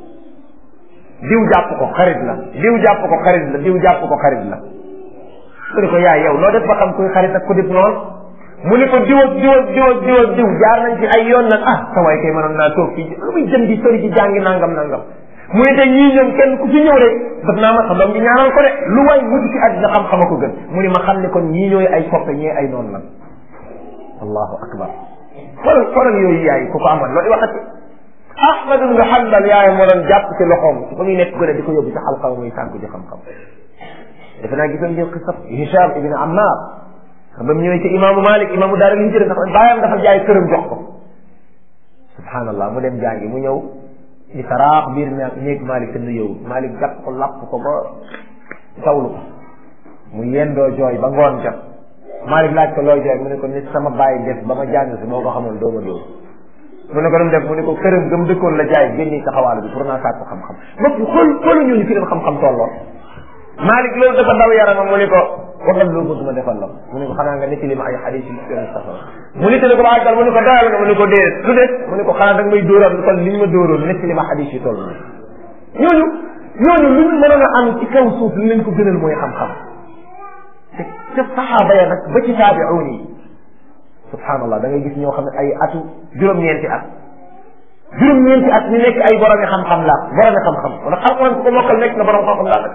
diw jàpp ko xarit la diw jàpp ko xarit la diw jàpp ko xarit la mu ne ko yaay yow loo def ba xam kuy xarit ak ku def noonu mu ne ko diw ak diw ak diw ak diw ak diw jaar nañ ci ay yoon nag ah sa waay kay mënoon naa toog fii lu muy jëm di sori ci jàngi nangam nangam mu ne te ñii ñoom kenn ku fi ñëw rek daf naa ma sa doom bi ñaanal ko de lu waay wuti ci àddina xam-xama ko gën mu ne ma xam ne kon ñii ñooy ay soppe ñee ay noonu nag allahu akbar xoolal xoolal yooyu yaay ku ko amoon loolu waxati ahmad ibn hanbal yaay moo doon jàpp ci loxoom ba muy nekk gone di ko yóbbu ci xalqa muy sànku ci xam-xam defe naa gisoon ngeen xisab hisham ibn ammar xam ba mu ñëwee ci imaamu malik imaamu daara liñ jëre dafa bàyyam dafa jaay këram jox ko subhanallah mu dem jàngi mu ñëw di saraax biir na néeg malik te nuyëwul malik jàpp ko lapp ko ba tawlu ko mu yendoo jooy ba ngoon jot malik laaj ko looy jooy mu ne ko nit sama bàyyi def ba ma jàng si boo ko xamoon dooma dóor mu ne ko dam def mu ne ko këram gëm dëkkoon la jaay génni taxawaalu bi pour naa sàkku xam-xam bopp xool xoolu ñooñu fi dem xam-xam tolloo malik loolu dafa daw yaramam mu ne ko waxal loo bëgg ma defal la mu ne ko xanaa nga nettali ma ay xadis yi yoon safara mu nettali ko ba àggal mu ne ko doyal nga mu ne ko déet lu des mu ne ko xanaa da nga may dóoral lu toll li ñu ma dóoroon nettali ma xadis yi toll ñooñu ñooñu lu ñu mënoon a am ci kaw suuf li leen ko gënal mooy xam-xam te ca saxaaba ya nag ba ci taabiuun yi subhanallah da ngay gis ñoo xam ne ay atu juróom-ñeenti at juróom-ñeenti at ñu nekk ay boromi xam-xam la boromi xam-xam wala xam-xam ku ko mokkal nekk na borom xam-xam laa nag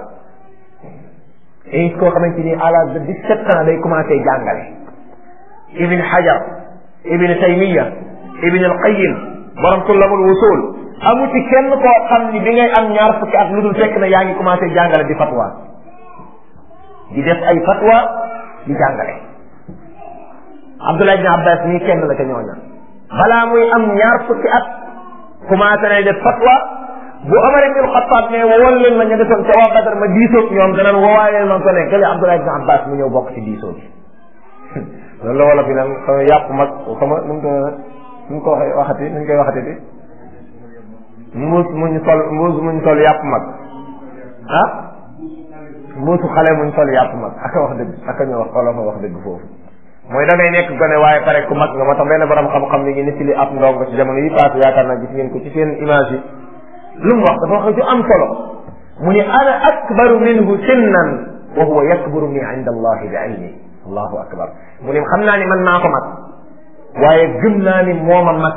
et koo xamante ni à l'âge de dix-sept ans day commencé jàngale ibn hajar ibn taymiya ibn al-qayyim borom tullamul wusul amu ci kenn koo xam ni bi ngay am ñaar fukki at lu dul fekk na yaa ngi commencé jàngale di fatwa di def ay fatwa di jàngale abdullah ibn abbas nii kenn la ca ñooña balaa muy am ñaar fukki at commencé nay def fatwa bu Omar ibn Xattaab ne wowal leen ma ña defoon ca waa Badar ma diisoog ñoom danaan woowaay leen man ko ne gële Abdullah ibn Abbas mu ñëw bokk ci diisoo bi loolu la wala fi naan xama yàpp mag xama nu mu ko nu mu ko waxee waxati nu ñu koy waxati di mbuus muñ sol mbuus muñ sol yàpp mag ah mbuusu xale muñ sol yàpp mag aka wax dëgg aka ñu wax xolo fa wax dëgg foofu mooy da ngay nekk gone waaye pare ku mag nga moo tax benn borom xam-xam ni ngi nit li ab ndongo ci jamono yi passé yaakaar naa gis ngeen ko ci seen image yi lu mu wax dafa wax ju am solo mu ni ana akbaru minhu sinnan wa huwa yakbaru ni inda allahi bi ilmi allahu akbar mu ni xam naa ni man maa ko mag waaye gëm naa ni mooma mag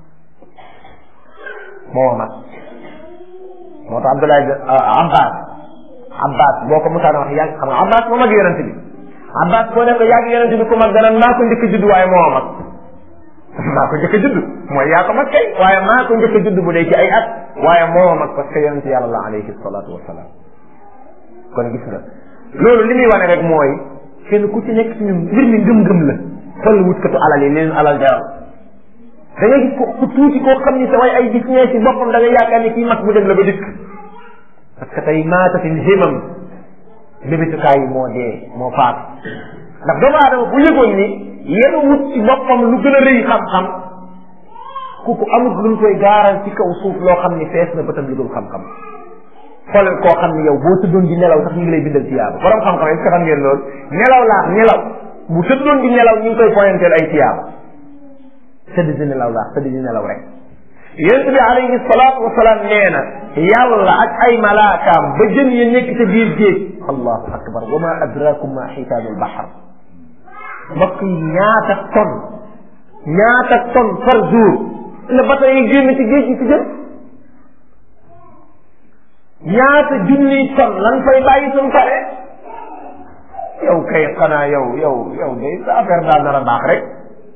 mooma mag moo tax Abdoulaye Abbas Abbas boo ko musaana wax yàgg xam nga Abbas moo mag yonent bi Abbas boo ne ko yàgg yonent bi ku mag dana maa ko njëkk judd waaye moo mag maa ko njëkk judd mooy yaa ko mag kay waaye maa ko njëkk judd bu dee ci ay at waaye moo mag parce que yonent yàlla la alayhi salaatu wasalaam kon gis nga loolu li muy wane rek mooy kenn ku ci nekk ci ñun mbir mi ngëm-ngëm la xool wutkatu alal yi leen alal jaral da ngay gis ko ku tuuti koo xam ni sa way ay gis ñee ci boppam da nga yaakaar ni kii mag bu dem la ba dikk parce que tey maatatil himam mébétukaay yi moo dee moo faatu ndax doomu aadama bu yëgoon ni yéen wut ci boppam lu gën a rëy xam-xam kooku amul luñ koy gaaral ci kaw suuf loo xam ni fees na bëtam lu dul xam-xam xoolal koo xam ni yow boo tëddoon di nelaw sax ñu ngi lay bindal tiyaaba borom xam-xam est-ce que xam ngeen loolu nelaw laax nelaw bu tëddoon di nelaw ñu ngi koy pointeel ay tiyaaba tëdd di nelaw laax tëdd di nelaw rek yonent bi alayhi salaatu wasalaam nee na yàlla ak ay malaakaam ba jën ya nekk ca biir géej allahu akbar wa ma adrakum ma xitaanul baxar mbokk yi ñaata ton ñaata ton par jour la bato yi génn ci géej gi ci jën ñaata junniy ton lan fay bàyyi suñ pare yow kay xanaa yow yow yow day sa affaire daal nar a baax rek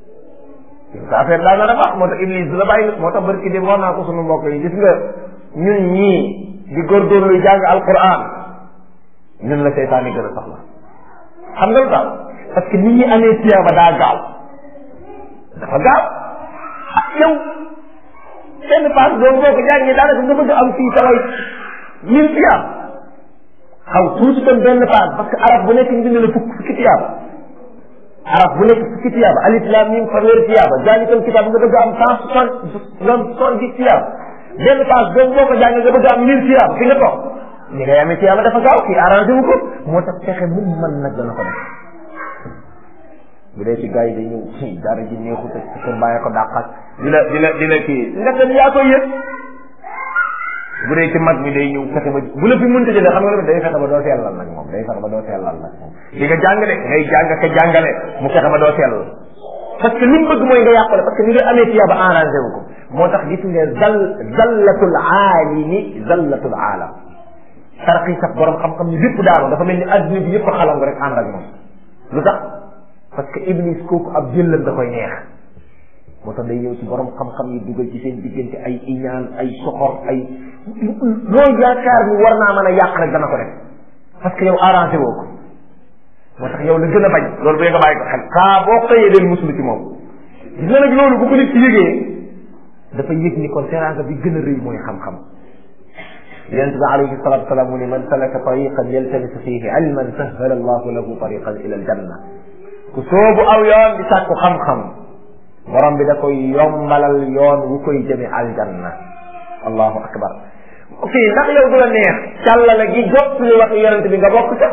sa affaire daal nar a baax moo tax iblis du la bàyyi moo tax barki dem wax naa ko sunu mbokk yi gis nga ñun ñii di góorgóorlu jàng alquran ñun la seytaan yi gën a soxla xam nga lu tax parce que nit ñi amee tiyaaba daa gaaw dafa gaaw ah yow benn paas boobu boo ko jàngee daanaka nga bëgg am fii taway mille tiyaab xaw tuuti tam benn paas parce que arab bu nekk ñu bind la fukk fukki tiyaaba arab bu nekk fukki tiyaaba alif lam mim fanweeri tiyaaba jaalikal kitaab nga bëgg am cent soixante soixante dix tiyaaba benn paas boobu boo ko jàngee nga bëgg am mille tiyaaba fi nga toog ni ngay amee tiyaaba dafa gaaw kii arrangé wu ko moo tax fexe mu mën nag dana ko def bu dee ci gars yi day ñëw ci dara ji neexut ak sa kër bàyyi ko dàqal di la di la di la kii nga dem yaa koy yëg bu dee ci mag mi day ñëw fexe ba bu la fi mënta jëlee xam nga lu day fexe ba doo sellal nag moom day fexe ba doo sellal nag moom di nga jàngale ngay jàng ka jàngale mu fexe ba doo sellal parce que li mu bëgg mooy nga yàqule parce que ni nga amee tiyaaba arrangé wu ko moo tax gis nga zal zallatul aalimi zallatul aalam tarqi sax borom xam-xam ni bépp daanu dafa mel ni adduna bi yëpp xalam rek ànd ak moom lu tax parce que iblis kooku ab jëllam da koy neex moo tax day ñëw ci borom xam-xam yi dugal ci seen diggante ay iñaan ay soxor ay loolu yaakaar ni war naa mën a yàq rek dana ko def parce que yow arrangé woo ko moo tax yow la gën a bañ loolu bee nga bàyyi ko xel saa boo xëyee del musulu ci moom gis nga nag loolu bu ko nit ci yëgee dafa yëg ni kon teraanga bi gën a rëy mooy xam-xam yonent bi alayhi salatu wasalaam mu ne man salaka tariqan yaltamisu fihi ilman sahhala allahu lahu tariqan ila aljanna ku soobu aw yoon di sàkku xam-xam borom bi da koy yombalal yoon wu koy jëme aljanna allahu akbar ok ndax yow du la neex càllala gi jot li wax yonent bi nga bokk ca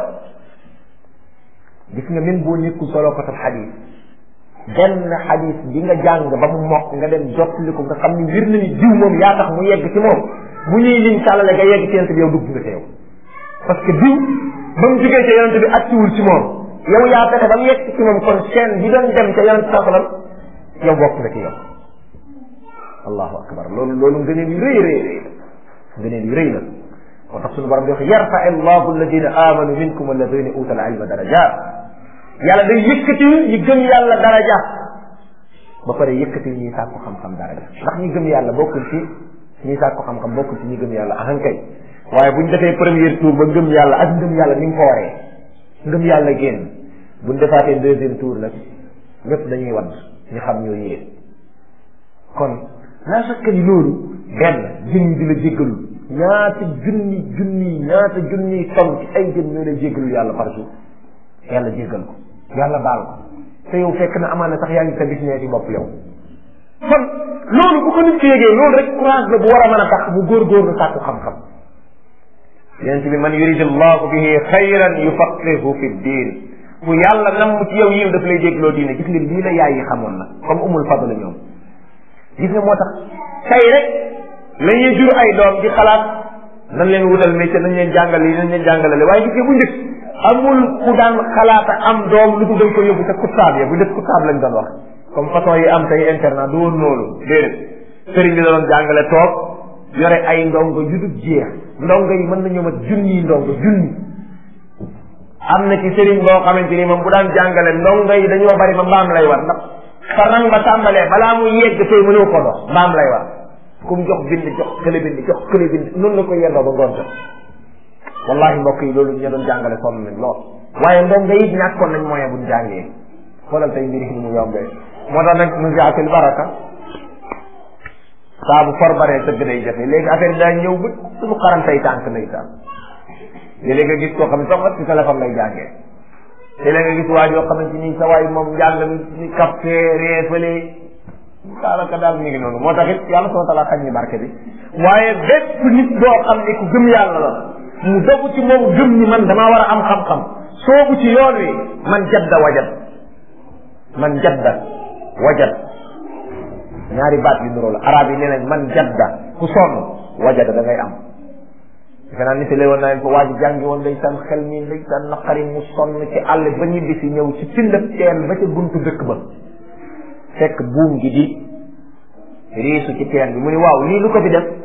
gis nga même boo nekkul solo ko tam xadis benn xadis bi nga jàng ba mu mokk nga dem jottali ko nga xam ni wir na ni diw moom yaa tax mu yegg ci moom bu ñuy lim càllale nga yegg ci yonent bi yow dugg nga ci yow parce que diw ba mu jógee ca yonent bi agsiwul ci moom yow yaa fexe ba mu yegg ci moom kon chaîne bi doon dem ca yonent saa sallam yow bokk nga ci yow allahu akbar loolu loolu ngëneel yu rëy rëy rëy la ngëneel yu rëy la moo tax suñu borom di wax yarfa allahu alladina amanu minkum alladina utal ilma darajat yàlla day yëkkati ñi gëm yàlla daraja ba pare yëkkati ñuy sàkku xam-xam daraja ndax ñi gëm yàlla bokkul ci ñi sàkku xam-xam bokkul ci ñi gëm yàlla ahankay waaye buñ defee premier tour ba ngëm yàlla ak ngëm yàlla ni mu fooree ngëm yàlla génn buñ defaatee deuxième tour nag ñëpp dañuy wadd ñu xam ñoo yéen kon laa sakka ni loolu benn jën di la jéggalul ñaata junni junni ñaata junni ton ci ay jën ñoo lay jéggalul yàlla par jour yàlla jéggal ko yàlla baal ko te yow fekk na amaana sax yaa ngi sa business yi bopp yow kon loolu bu ko nit ki yégee loolu rek courage la bu war a mën a tax mu góorgóorlu sàkku xam-xam yonent bi man yuridi llahu bihi xayran yufaqihu fi ddin bu yàlla nam ci yow yiw daf lay dégloo diine gis nga lii la yaay yi xamoon nag comme umul fadl ñoom gis nga moo tax tey rek la ñuy jur ay doom di xalaat nañ leen wutal métier nañ leen jàngale yi nañ leen jàngalale waaye gis nga bu njëkk amul ku daan xalaata am doom lu ko dañ ko yóbbu ca kuttaab ya bu def kuttaab lañ doon wax comme façon yi am tey internat du woon noonu déedéet sëriñ bi da doon jàngale toog yore ay ndongo yu dul jeex ndongo yi mën nañoo mat junni ndongo junni am na ci sëriñ boo xamante ni moom bu daan jàngale ndongo yi dañoo bari ba mbaam lay war ndax fa rang ba tàmbalee balaa muy yegg tey mënoo ko dox mbaam lay war ku mu jox bind jox kële bind jox kële bind noonu la ko yendoo ba ngoon jot wallahi mbokk yi loolu ñu doon jàngale sonn nañ lool waaye ndongo yi ñàkkoon nañ moyen buñ jàngee xoolal tey mbiri ni mu yombee moo tax nag mu jaatil baraka saa bu for baree tëgg day jafe léegi affaire bi daa ñëw ba suñu xarantay tànk lay tànk léeg-léeg nga gis koo xam ne sax ci téléphone lay jàngee léeg-léeg nga gis waa joo xamante ni sa waay moom njàng ni capté reefale daanaka daal mi ngi noonu moo tax it yàlla soo talaa xañ ni barke bi waaye bépp nit boo xam ne ku gëm yàlla la mu dogu ci moom gëm ni man damaa war a am xam-xam soobu ci yoon wi man jadda wajat man jadda wajat ñaari baat yu nuroo la arab yi nee nañ man jadda ku sonn wajada da ngay am defe naa nit lay woon naa leen ko waa ji jàngi woon ndeysaan xel mi ndeysaan naqari mu sonn ci àll ba ñibbi si ñëw ci pindab teen ba ca buntu dëkk ba fekk buum gi di riisu ci teen bi mu ni waaw lii lu ko fi def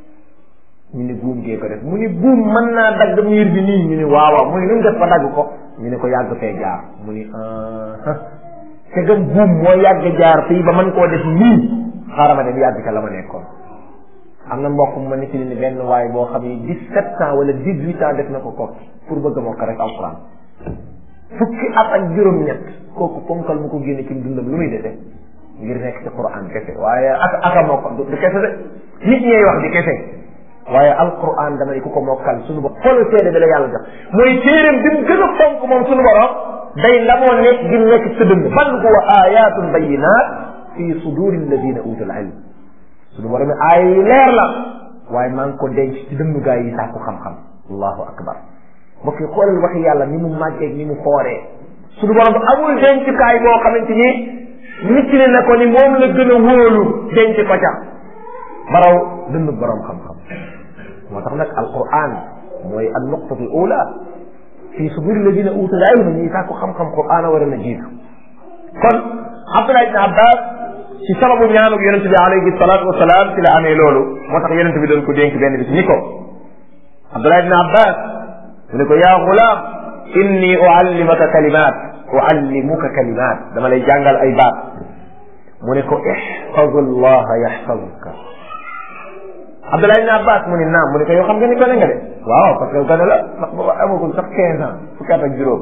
ñu ni buum gee ko def mu ni buum mën naa dagg miir bi nii ñu ni waaw waaw mu ni lu mu def ba dagg ko ñu ne ko yàgg fee jaar mu ni te gëm buum moo yàgg jaar fii ba man koo def nii xaaral ma dem yàgg ca la ma nekkoon am na mbokk mu ma nekk ni benn waay boo xam ni dix-sept ans wala dix-huit ans def na ko kokki pour bëgg a mokk rek alquran fukki at ak juróom-ñett kooku ponkal mu ko génne ci dundam lu muy dese ngir nekk ci quran kese waaye ak aka mokk du kese de nit ñee wax di kese waaye alquran dama ne ku ko mokkal suñu bopp xoolal seede bi la yàlla jox mooy téeréem bi mu gën a fonk moom suñu borom day lamoo nekk gi nekk ci sa dënd bal huwa ayatun bayinat fi suduri alladina utul ilm suñu borom aaya yi leer la waaye maa ngi ko denc ci dëndu gaa yi sàkku xam-xam allahu akbar mbokk yi xoolal waxi yàlla ni mu màggeeg ni mu fooree suñu borom amul dencukaay boo xamante ni nit ne na ko ni moom la gën a wóolu denc ko ca baraw dënd borom xam-xam moo tax nag alquran mooy an nuqtatu l ula fii suduri ladina utul ilm ñi sàkku xam-xam quran a war a na jiitu kon abdullah ibn abbas ci sababu ñaanug yonent bi alayhi salatu wasalaam ci la amee loolu moo tax yonent bi doon ko dénk benn bis ni ko abdullah ibn abbas mu ne ko yaa gulaam inni uallimaka kalimat uallimuka kalimat dama lay jàngal ay baat mu ne ko ihfazu llaha yaxfazuka abdullah ibn abbas mu ne naam mu ne ko yow xam nga ni gone nga de waaw parce que gone la ndax booba amagul sax quinze ans fukki at ak juróom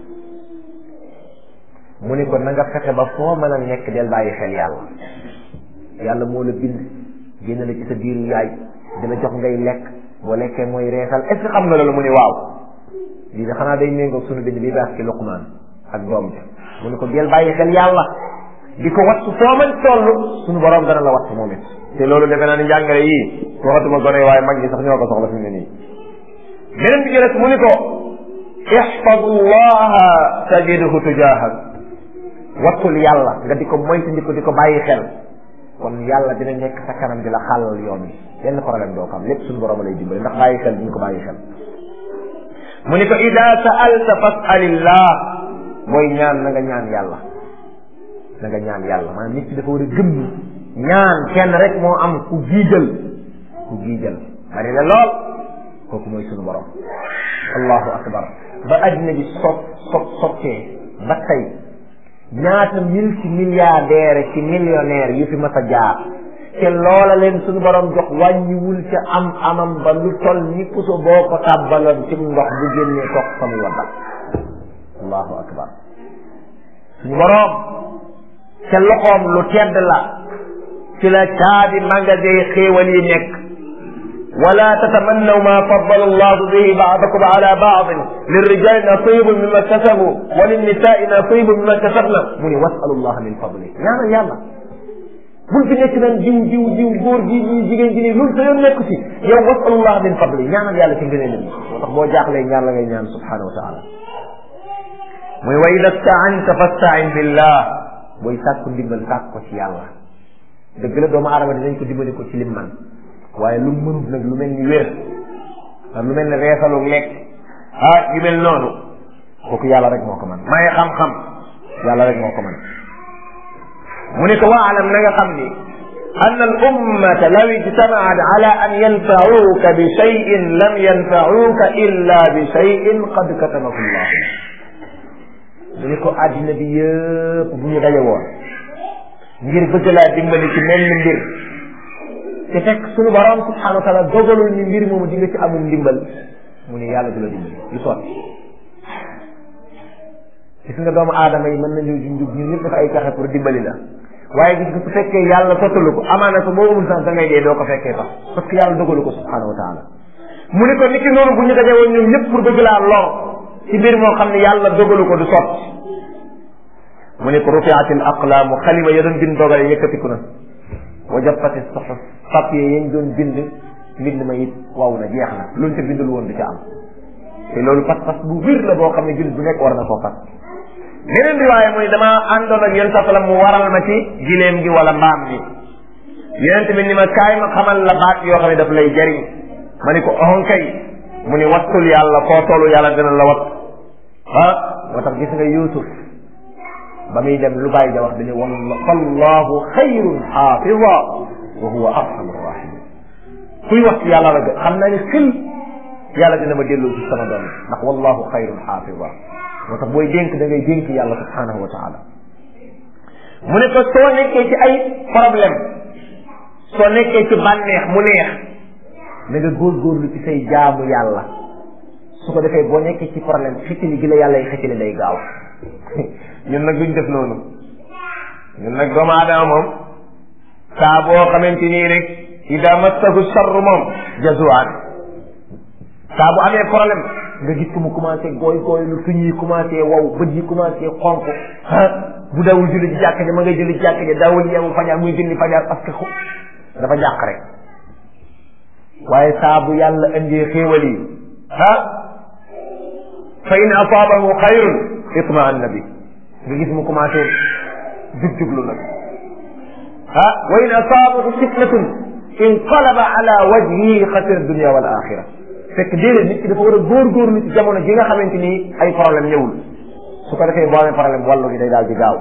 mu ne ko na nga fexe ba foo mën a nekk del bàyyi xel yàlla yàlla moo la bind génn la ci sa biiru yaay di la jox ngay lekk boo lekkee mooy reesal est ce que xam nga loolu mu ne waaw lii de xanaa day méngoog sunu bind bi baax ci luqmaan ak doom ja mu ne ko del bàyyi xel yàlla di ko wattu foo mën toll sunu borom dana la wattu moom it te loolu defe naa ni njàngale yii waxatuma gone waaye mag ñi sax ñoo ko soxla fi mu ne nii beneen bi jëles mu ni ko ihfadu llaha tajidhu tujahak wattul yàlla nga di ko moytandiku di ko bàyyi xel kon yàlla dina nekk sa kanam di la xàllal yoon bi benn problème doo ko am lépp suñu borom lay dimbali ndax bàyyi xel diñu ko bàyyi xel mu ni ko ida sa'alta fas'alillah booy ñaan na nga ñaan yàlla na nga ñaan yàlla maanaam nit ki dafa war a gëm ni ñaan kenn rek moo am ku giijal ku giijal bari na lool kooku mooy suñu borom allahu akbar ba addina bi sot sot sottee ba tey ñaata mille ci milliardaire ci millionnaire yu fi mas a jaar te loola leen suñu borom jox wàññiwul ca am amam ba lu toll ni puso boo ko tàbbaloon ci ndox bu génnee toog fa muy waddal allahu akbar suñu borom ca loxoom lu tedd la ci la caabi magasin xéewal yi nekk wala tatamannaw ma faddala allahu bihi baadakum ala baadin lirrijali nasibun mimma kasabu wa linnisaai nasibun mimma kasabna mu ni wasalu llaha min fadli ñaanal yàlla bul fi nekk naan jiw jiw jiw góor gi ñii jigéen ji nii loolu sa yoon nekku ci yow wasalu llaha min fadli ñaanal yàlla ci ngëneel bi moo tax boo jaaxlee ñaan la ngay ñaan subhanahu wa taala muy wa ida staanta fastain billah booy sàkku ndimbal sàkk ko ci yàlla dëgg la doomu aadama dinañ ko dimbali ko ci lim man waaye lu mënut nag lu mel ni wér lu mel ni reesalu lekk ah yu mel noonu kooku yàlla rek moo ko man may xam-xam yàlla rek moo ko man mu ne ko waalam na nga xam ni أن الأمة لو اجتمعت على أن ينفعوك بشيء لم ينفعوك إلا بشيء قد كتبه الله mu ne ko àddina bi yëpp bu ñu daje woon ngir bëgg laa dimbali ci mel ni mbir te fekk suñu borom subhanahu wa taala dogalul ni mbir moomu di nga ci amul ndimbal mu ne yàlla du la dimbali du sotti gis nga doomu aadama yi mën nañu junjug ñun ñëpp dafa ay pexe pour dimbali la waaye gis nga su fekkee yàlla sottalu ko amaana ko boo amul sax da ngay dee doo ko fekkee sax parce que yàlla dogalu ko subhanahu wa taala mu ne ko niki noonu bu ñu daje woon ñoom ñëpp pour bëgg laa lor ci mbir moo xam ne yàlla dogalu ko du sotti mu ne ko rufiat al aqlaamu xalima ya doon bind dogale yëkkatiku na wa jaffati suhuf papier yañ doon bind mbind ma it waw na jeex na luñ ca bindul woon du ca am te loolu pas-pas bu wér la boo xam ne jullit bu nekk war na koo fas beneen riwaaya muy damaa àndoon ak yéen sa mu waral ma ci gileem gi wala mbaam mi yonent bi ni ma kaay ma xamal la baat yoo xam ne daf lay jariñ ma ni ko ohon kay mu ni wattul yàlla foo tollu yàlla dina la wat ah moo tax gis nga Yuusuf ba muy dem lu bàyyi ja wax dañu wallahu xayrun xaafida wa huwa arhamu rahimin kuy wax ci yàlla rek xam naa ni xil yàlla dina ma delloo ci sama doom ndax wallahu xayrun xaafida moo tax booy dénk da ngay dénk yàlla subhanahu wa taala mu ne ko soo nekkee ci ay problème soo nekkee ci bànneex mu neex na nga góorgóorlu ci say jaamu yàlla su ko defee boo nekkee ci problème xëccali gi la yàlla yi xëccali day gaaw ñun nag duñ def noonu ñun nag doomu aadama moom saa boo xamante nii rek ida massahu charru moom jazuwaan saa bu amee problème nga gis ko mu commencé gooy gooy lu tuñ yi commencé wow bët yi commencé xonk ah bu dawul julli ci jàkk ja ma ngay julli ci jàkk ja dawul yeewu fajar muy julli fajar parce que dafa jàq rek waaye saa bu yàlla indee xéewal yi ah fa in asaabahu xayrun itmaanna bi nga gis mu commencé jug-juglu nag ah wa in asaabahu fitnatun inqalaba ala wajhihi xasira dunia wal axira fekk déedéet nit ki dafa war a góorgóorlu ci jamono ji nga xamante ni ay problème ñëwul su ko defee boo amee problème wàllu gi day daal di gaaw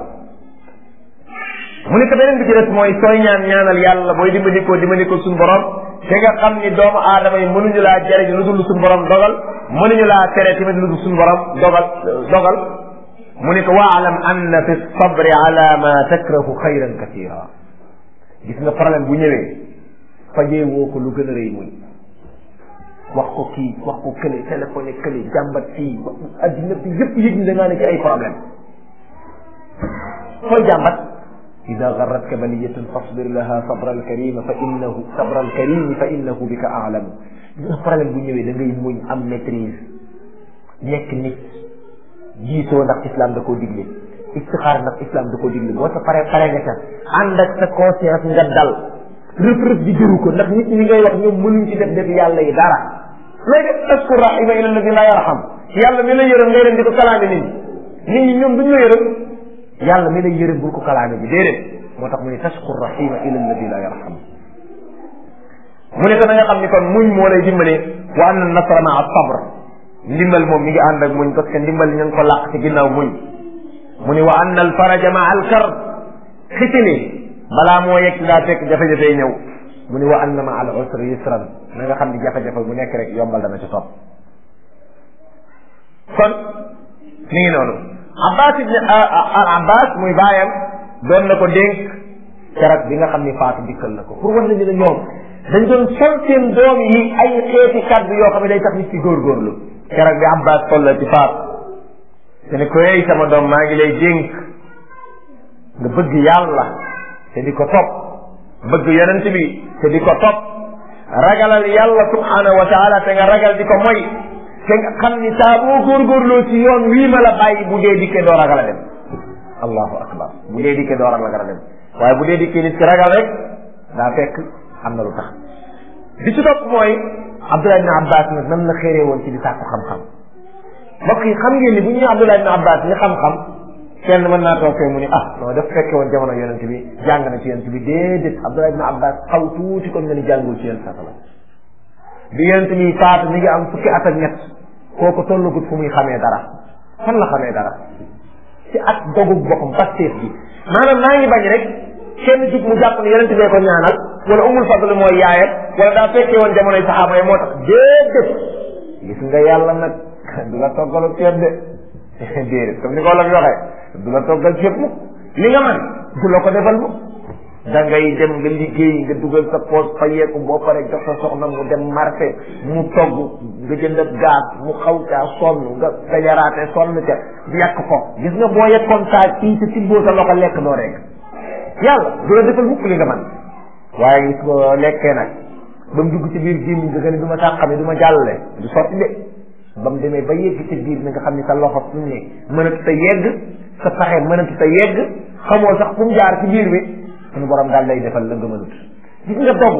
mu ne ko beneen bi ci des mooy sooy ñaan ñaanal yàlla booy dimbandikoo dimbandikoo suñu borom te nga xam ni doomu aadama yi mënuñu laa jariñ lu dul suñu borom dogal mënuñu laa tere tamit lu dul suñu borom dogal dogal mu ne ko waalam anna fi sabri ala ma takrahu xayran kasira gis nga problème bu ñëwee fajee woo ko lu gën a rëy muy wax ko kii wax ko kële téléphoné kële jàmbat kii addina bi yëpp yëg ni da ngaa ne ci ay problème fooy jàmbat ida garratka baliyatun fasbir laha sabra alkarima fa innahu sabra alkarimi fa innahu bika aalamu gis nga problème bu ñëwee da ngay muñ am maîtrise nekk nit jiitoo ndax islam da koo digle istixaar ndax islam da koo digle boo sa pare pare nga ca ànd ak sa conscience nga dal rëf rëf di jëru ko ndax nit ñi ngay wax ñoom mënuñ ci def def yàlla yi dara looy def taskur rahima ila alladi la yarham yàlla mi la yërëm ngay dem di ko kalaame nit ñi nit ñi ñoom duñ la yërëm yàlla mi la yërëm bul ko kalaame bi déedéet moo tax mu ne taskur rahima ila alladi la yarham mu ne ko na nga xam ni kon muñ moo lay dimbale wa anna nasra maa sabr ndimbal moom mi ngi ànd ak muñ parce que ndimbal ñu ngi ko làq ci ginnaaw muñ mu ne wa anna al faraja maa al kar xitili balaa moo yegg daa fekk jafe-jafe ñëw mu ne wa anna ma al usri yusran na nga xam ni jafe-jafe bu nekk rek yombal dana ci topp kon mi ngi noonu abbas ibn al abbas muy baayam doon na ko dénk keroog bi nga xam ni faatu dikkal na ko pour wan la ni la ñoom dañ doon sol seen doom yi ay xeeti kaddu yoo xam ne day tax nit ci góorgóorlu keroog bi abbas toll ci faatu te ne ko yey sama doom maa ngi lay dénk nga bëgg yàlla te di ko topp bëgg yonent bi te di ko topp ragalal yàlla subhanahu wa taala te nga ragal di ko moy te nga xam ni saa boo góorgóorloo ci yoon wii ma la bàyyi bu dee dikkee doo ragal a dem allahu akbar bu dee dikkee doo ragal a dem waaye bu dee dikkee nit ki ragal rek daa fekk am na lu tax bi ci topp mooy abdullah ibn abbas nag nan la xéree woon ci di sàkku xam-xam mbokk yi xam ngeen ni bu ñu abdullah ibn abbas ni xam-xam kenn mën naa toog fee mu ni ah non daf fekke woon jamono yonent bi jàng na ci yonent bi déedéet Abdullah ibn Abbas xaw tuuti kon nga ni jàngul ci yonent satala bi yonent bi faatu mi ngi am fukki at ak ñett kooku tollagut fu muy xamee dara fan la xamee dara ci at dogug boppam pasteef bi maanaam maa ngi bañ rek kenn jug mu jàpp ne yonent bee ko ñaanal wala umul fadl mooy yaayam wala daa fekkee woon jamonoy saxaaba yi moo tax déedéet gis nga yàlla nag du la toggalu ceeb de déedéet comme ni ko wolof waxee du la toggal ceeb mukk li nga man du la ko defal mukk da ngay dem nga liggéey nga dugal sa poos fayeeku boo pare jox sa soxna mu dem marché mu togg nga jënd gaz mu xaw caa sonn nga nga yaraate sonn ca di yàq ko gis nga boo yekkoon saa kii te tibboo sa loxo lekk doo rek yàlla du la defal mukk li nga man waaye gis nga lekkee nag ba mu dugg ci biir gémmiñ nga ne du ma sàqame du ma jàllale du sotti de ba mu demee ba yegg ci biir na nga xam ne sa loxo fu mu ne mënatu ta yegg sa paxe mënatu ta yegg xamoo sax fu mu jaar ci biir bi suñu borom daal lay defal la nga mënut gis nga dogu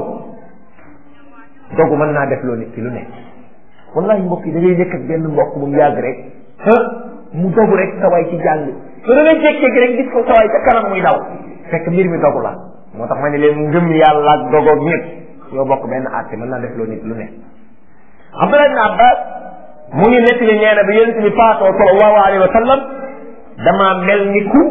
dogu mën naa def loo nit ki lu ne wallahi mbokk yi da ngay nekk ak benn mbokk bu mu yàgg rek mu dogu rek sa waay ci jàng te da ngay jékki-jékki rek gis ko sa waay ca kanam muy daw fekk mbir mi dogu la moo tax ma ne leen ngëm yàlla ak dogoog ñëpp yoo bokk benn àtte mën naa def loo nit lu ne Abdullah ibn Abbas mu ngi nettali nee na bi yonent bi faatoo sallallahu alayhi wa sallam damaa mel ni ku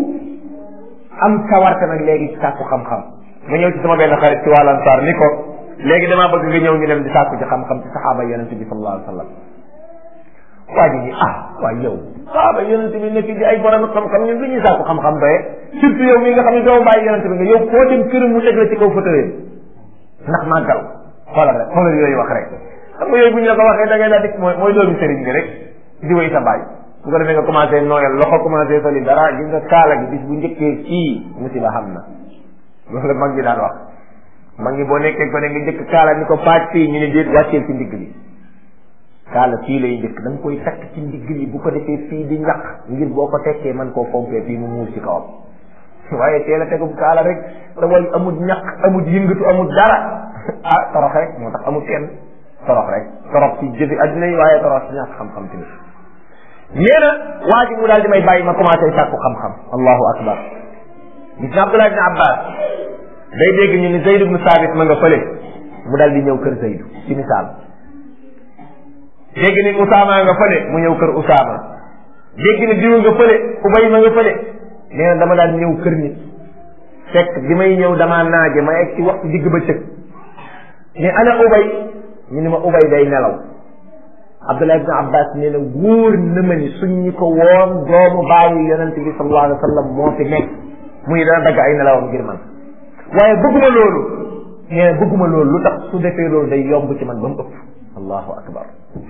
am sawarte nag léegi ci sàkku xam-xam ma ñëw ci sama benn xarit ci wàllu ansaar ni ko léegi damaa bëgg nga ñëw ñu dem di sàkku ci xam-xam ci saxaaba yonent bi sallallahu alayhi wa sallam waa ji ni ah waaye yow saaba yonente bi nekk di ay borom xam-xam ñun lu ñuy sàkku xam-xam doye surtout yow mi nga xam ne doo bàyyi yonente bi nga yow foo dem këram mu teg la ci kaw fauteuil ndax màggal xoolal rek xoolal yooyu wax rek xam nga yooyu bu ñu la ko waxee da ngay daal di mooy mooy doomi sëriñ bi rek di way sa baay bu ko defee nga commencé nooyal loxo commencé soli dara gis nga kaala gi bis bu njëkkee fii musiba xam na loolu la mag ñi daan wax mag ñi boo nekkee ko ne nga njëkk kaala ni ko paaj fii ñu ne déet wàcceel ci ndigg li kaala fii lay njëkk da nga koy takk ci ndigg li bu ko defee fii di ñaq ngir boo ko tekkee man koo fompee fii mu muur ci kawam waaye teel a tegum kaala rek da way amul ñaq amul yëngatu amul dara ah torox rek moo tax amul kenn torox rek torox ci jëfi adduna yi waaye torox ci ñàkk xam-xam tamit nee na waa ji mu daal di may bàyyi ma commencé sàkku xam-xam allahu akbar gis na Abdullah ibn Abbas day dégg ñu ni Zayd ibn Sabit ma nga fële mu daal di ñëw kër Zaydu ci misaal dégg ni Usaama nga fële mu ñëw kër Usaama dégg ni diw nga fële Ubay ma nga fële nee na dama daal ñëw kër nit fekk bi may ñëw damaa naaje ma egg ci waxtu digg ba cëg ni ana Ubay ñu ni ma Ubay day nelaw Abdullah ibn Abbas nee na wóor na ma ni suñ ñi ko woon doomu bàyyi yonente bi sallallahu alayhi wa sallam moo fi nekk muy dana dagg ay nelawam ngir man waaye bëgguma loolu nee na bëgguma loolu lu tax su defee loolu day yomb ci man ba mu ëpp allahu akbar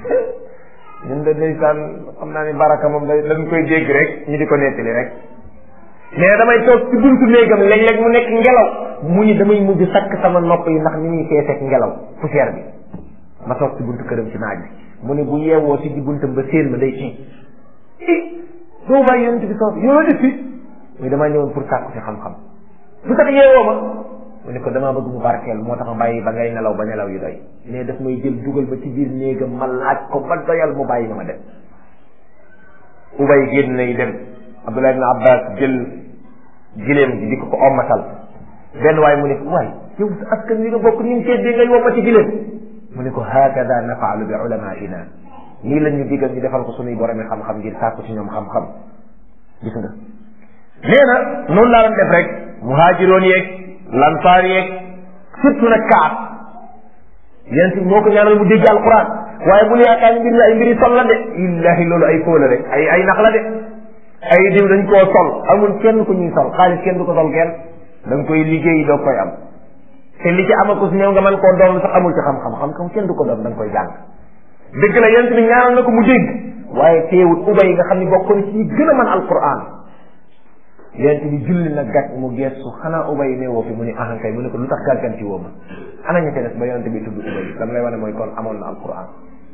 ñun de ndeysaan xam naa ni baraka moom da dañ koy dégg rek ñu di ko nettali rek mais damay toog ci buntu néegam léeg-léeg mu nekk ngelaw mu ni damay mujj sakk sama nopp yi ndax ni ñuy feeseek ngelaw poussière bi ma toog ci buntu këram ci naaj bi mu ne bu yeewoo si di buntam ba séen ma day tiit i doo bàyyi yonent bi sax yoo def fi muy damaa ñëwoon pour sàkku si xam-xam lu tax yeewoo ma mu ne ko damaa bëgg mu barkeel moo tax ma bàyyi ba ngay nelaw ba nelaw yu doy mais daf may jël dugal ba ci biir néegam ma laaj ko ba doyal mu bàyyi ma ma dem ubay génn nay dem Abdullah ibn Abbas jël gileem gi di ko ko ommatal benn waay mu ne ko waay yow sa askan wi nga bokk ni ñu seddee ngay wommati gileem mu ne ko hakada nafaalu bi ulamaina nii la ñu digal ñu defal ko sunuy boromi xam-xam ngir sàkku ci ñoom xam-xam gis nga nee na noonu laa doon def rek muhaajiroon yeeg lansaar yeeg surtout nag kaat yéen si moo ko ñaanal mu dégg alquran waaye bu yaakaar ni mbir mi ay mbiri sol la de illahi loolu ay fóola rek ay ay nax la de ay diw dañ koo sol amul kenn ku ñuy sol xaalis kenn du ko sol kenn da nga koy liggéey doo koy am te li ci amakus néew nga mën koo doon sax amul ci xam-xam xam-xam kenn du ko doon da nga koy jàng dëgg la yent bi ñaanal na ko mu dégg waaye teewut ubay nga xam ne bokk na ci gën a mën alquran yent bi julli na gàtt mu geestu xanaa ubay ne woo fi mu ni ahankay mu ne ko lu tax gàgganti woo ma ana ña ca des ba yonente bi tudd ubay lam lay wane mooy kon amoon na alquran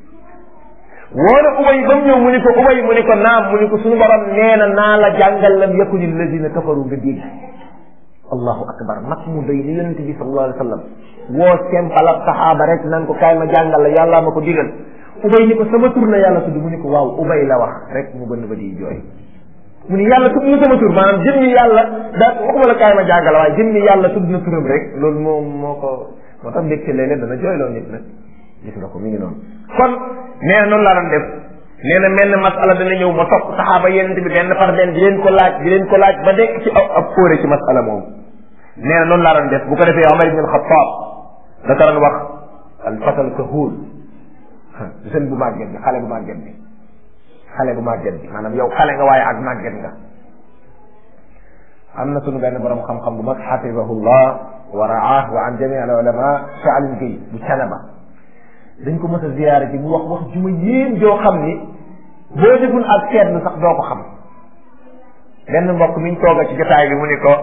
woo na ubay ba mu ñëw mu ni ko ubay mu ni ko naam mu ni ko suñu borom nee na naa la jàngal lam yakuni alladina kafaru nga dégg allahu akbar mag mu doy ni yonente bi sallallahu alayhi wa sallam woo sempal ab saxaaba rek nan ko kaay ma jàngal la yàlla ma ko digal ubay ni ko sama tur la yàlla tudd mu ni ko waaw ubay la wax rek mu bënn ba di jooy mu ni yàlla tudd na sama tur maanaam jëmmi yàlla daa waxuma la kaay ma jàngal waaye jëmmi yàlla tudd na turam rek loolu moom moo ko moo tax mbégte léeg-léeg dana jooyloo nit nag gis nga ko mi ngi noonu kon nee na noonu laa doon def nee na mel na masala dana ñëw ma topp saxaaba yenente bi benn par benn di leen ko laaj di leen ko laaj ba nekk ci ab fóore ci masala moom nee na noonu laa doon def bu ko defee Omar ibn al-Khattab da ko doon wax al fatal kahul jeune bu màgget bi xale bu màgget bi xale bu màgget bi maanaam yow xale nga waaye ak màgget nga am na sunu benn borom xam-xam bu mag xafidahullah wa raah wa an jami al ulama Saalim Gueye bu Canaba dañ ko mës a ziyaare ji mu wax wax ju ma yéem joo xam ni boo deful ak seetlu sax doo ko xam benn mbokk mi ñu tooga ci jotaay bi mu ni ko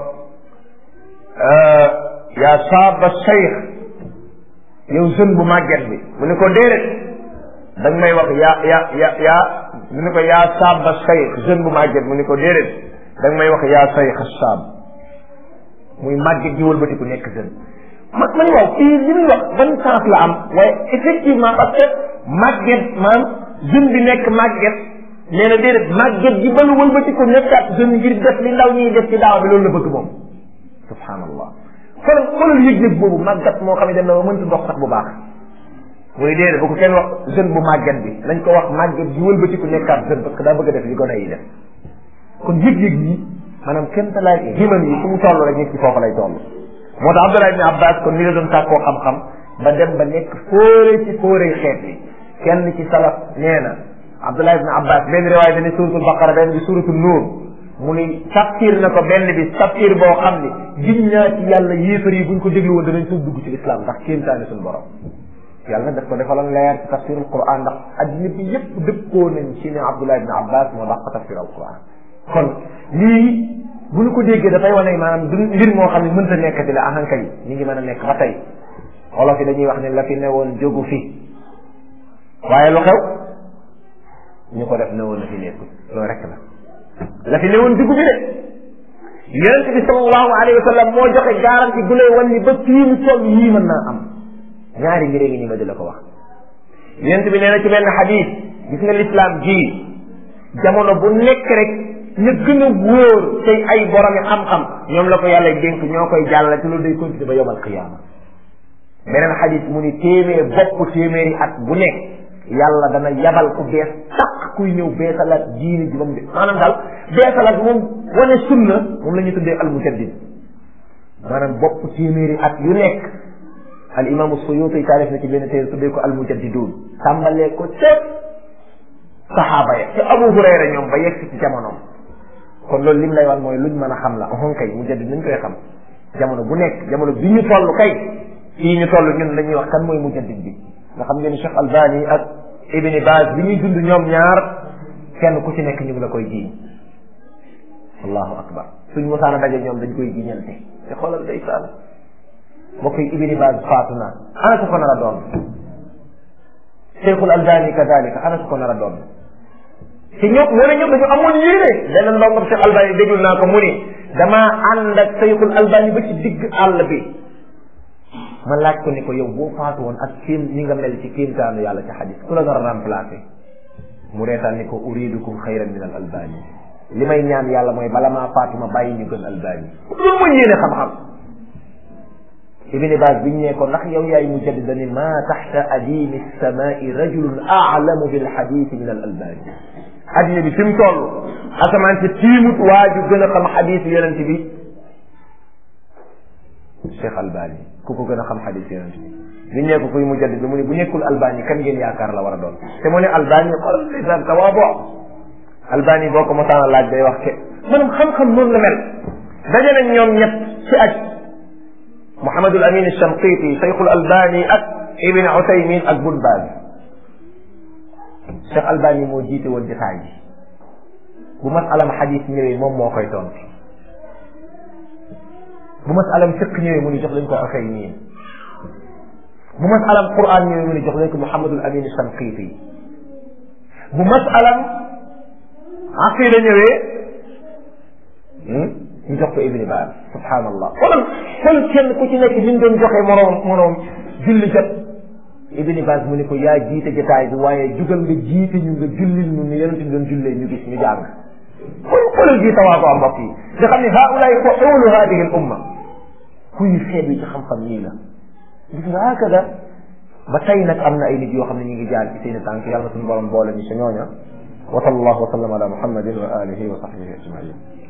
yaa saaba cheikh yow jeune bu màgget bi mu ni ko déedéet da nga may wax yaa yaa ya yaa mu ni ko yaa saaba cheikh jeune bu màgget mu ni ko déedéet da nga may wax yaa cheikh saab muy màgget ji wëlbatiku nekk jeune ma ma ni waaw kii li muy wax ban sens la am waaye effectivement parce que màgget maam jeune bi nekk màgget nee na déedéet màgget gi ba lu wëlbatiku nekkaat jeune ngir def li ndaw ñuy def ci daaw bi loolu la bëgg moom subhanallah xoolal xoolal yëg-yëg boobu màggat moo xam ne dem na ba mënta dox sax bu baax muy déedéet bu ko kenn wax jeune bu màggat bi nañ ko wax màggat gi wëlbatiku nekkaat jeune parce que daa bëgg a def li gone yi def kon yëg-yëg yi maanaam kenn ta laay himan yi fu mu toll rek nit ci foofu lay toll moo tax Abdullah ibn Abbas kon ni la doon sàkkoo xam-xam ba dem ba nekk fóore ci fóore xeet yi kenn ci salaf nee na Abdullah ibn Abbas benn riwaay dani suratul baqara benn bi suratul nuur mu ni tafsir na ko benn bi tafsir boo xam ni gin naa ci yàlla yéefar yi buñ ko déglu woon danañ tuub dugg ci islam ndax kéemtaane suñu borom yàlla nag daf ko defaloon leer ci tafsirul quran ndax addina bi yépp dëppoo nañ ci ne Abdullah ibn Abbas moo dàq tafsir al quran kon lii bu ñu ko déggee dafay wane maanaam du mbir moo xam ne mënta nekkati la ahankay ñu ngi mën a nekk ba tey wolof yi dañuy wax ne la fi newoon jógu fi waaye lu xew ñu ko def newoon na fi nekkul loolu rek la la fi newoon dugg bi de yonente bi sallallahu alayhi wa sallam moo joxe garanti gu lay wan ni ba fii mu toll yii mën naa am ñaari mbir ngi ni ma di la ko wax yonente bi nee na ci benn xadis gis nga lislaam ji jamono bu nekk rek ñu gën a wóor tey ay boromi xam-xam ñoom la ko yàlla dénk ñoo koy jàllale te loolu day continuer ba yowmal qiyaama beneen xadis mu ni téeméer bopp téeméeri at bu nekk yàlla dana yabal ku bees taq kuy ñëw beesalaat diini ji ba mu de maanaam daal beesalaat moom wane sunna moom la ñu tuddee al mujaddid maanaam bopp téeméeri at yu nekk al imaamu suyuti taalif na ci benn téere tuddee ko al mujaddiduun tàmbalee ko ca saxaaba ya ca abu hurayra ñoom ba yegg ci jamonoom kon loolu lim lay wan mooy luñ mën a xam la on kay mujaddid nañ koy xam jamono bu nekk jamono bi ñu toll kay fii ñu toll ñun dañuy wax kan mooy mujaddid bi nga xam ngeen Cheikh Albani ak Ibn Baz bi ñuy dund ñoom ñaar kenn ku ci nekk ñu ngi la koy jiiñ allahu akbar suñ mosaana daje ñoom dañ koy jiiñante te xoolal day saan mbokk yi Ibn Baz faatu na ana su ko nar a doon Cheikhul Albani kadalika ana su ko nar a doon te ñoom moo ne ñoom dañu amoon yéene benn ndongam Cheikh Albani déglu naa ko mu ni damaa ànd ak Cheikhul Albani ba ci digg àll bi ma laaj ko ni ko yow boo faatu woon ak kéem ñi nga mel ci kéemtaanu yàlla ci xadis ku la nar a remplacé mu reetaan ni ko uridukum xayran min al albani li may ñaan yàlla mooy bala maa faatu ma bàyyi ñu gën albani loolu mooy yéene xam-xam ibni Baaz biñ ne ko ndax yow yaay mujaddid dani ma taxta adimi samai rajulun aalamu bil xadisi min al albani addina bi fi mu toll asamaan si tiimut waa ju gën a xam xadis yonent bi Cheikh Albani ku ko gën a xam xadis yonent bi biñ ne ko kuy mujaddid mu ne bu nekkul Albani kan ngeen yaakaar la war a doon te mu ne Albani xoolal lisaan tawaabo Albani boo ko mosaan a laaj day wax ke maanaam xam-xam noonu la mel daje nañ ñoom ñett ci aj Mouhamadul Amin Shamqiti Cheikhul Albani ak Ibn Usaymin ak Bun Baaz Cheikh Albani moo jiite woon jotaay bi bu masalam xadis ñëwee moom moo koy tontu bu masalam fiq ñëwee mu ni jox leen ko Usaymin bu masalam Qur'an ñëwee mu ni jox leen ko Mouhamadul Amin Shamqiti bu masalam aqida ñëwee ñu jox ko Ibn Baaz subhanallah xoolal xool kenn ku ci nekk ni ñu doon joxe moroom moroom julli jot Ibn Baaz mu ni ko yaa jiite jotaay bi waaye jugal nga jiite ñu nga jullil ñu ni yonent bi doon jullee ñu gis ñu jàng xool xoolal ji tawaa ko am mbokk yi nga xam ne haulaay fuulu hadihi al umma kuy xeet yi ci xam-xam nii la gis nga hakada ba tey nag am na ay nit yoo xam ne ñu ngi jaar ci seen tànk yàlla suñu borom boole ñu sa ñooña wa sallallahu wa sallam ala muhammadin wa alihi wa sahbihi ajmain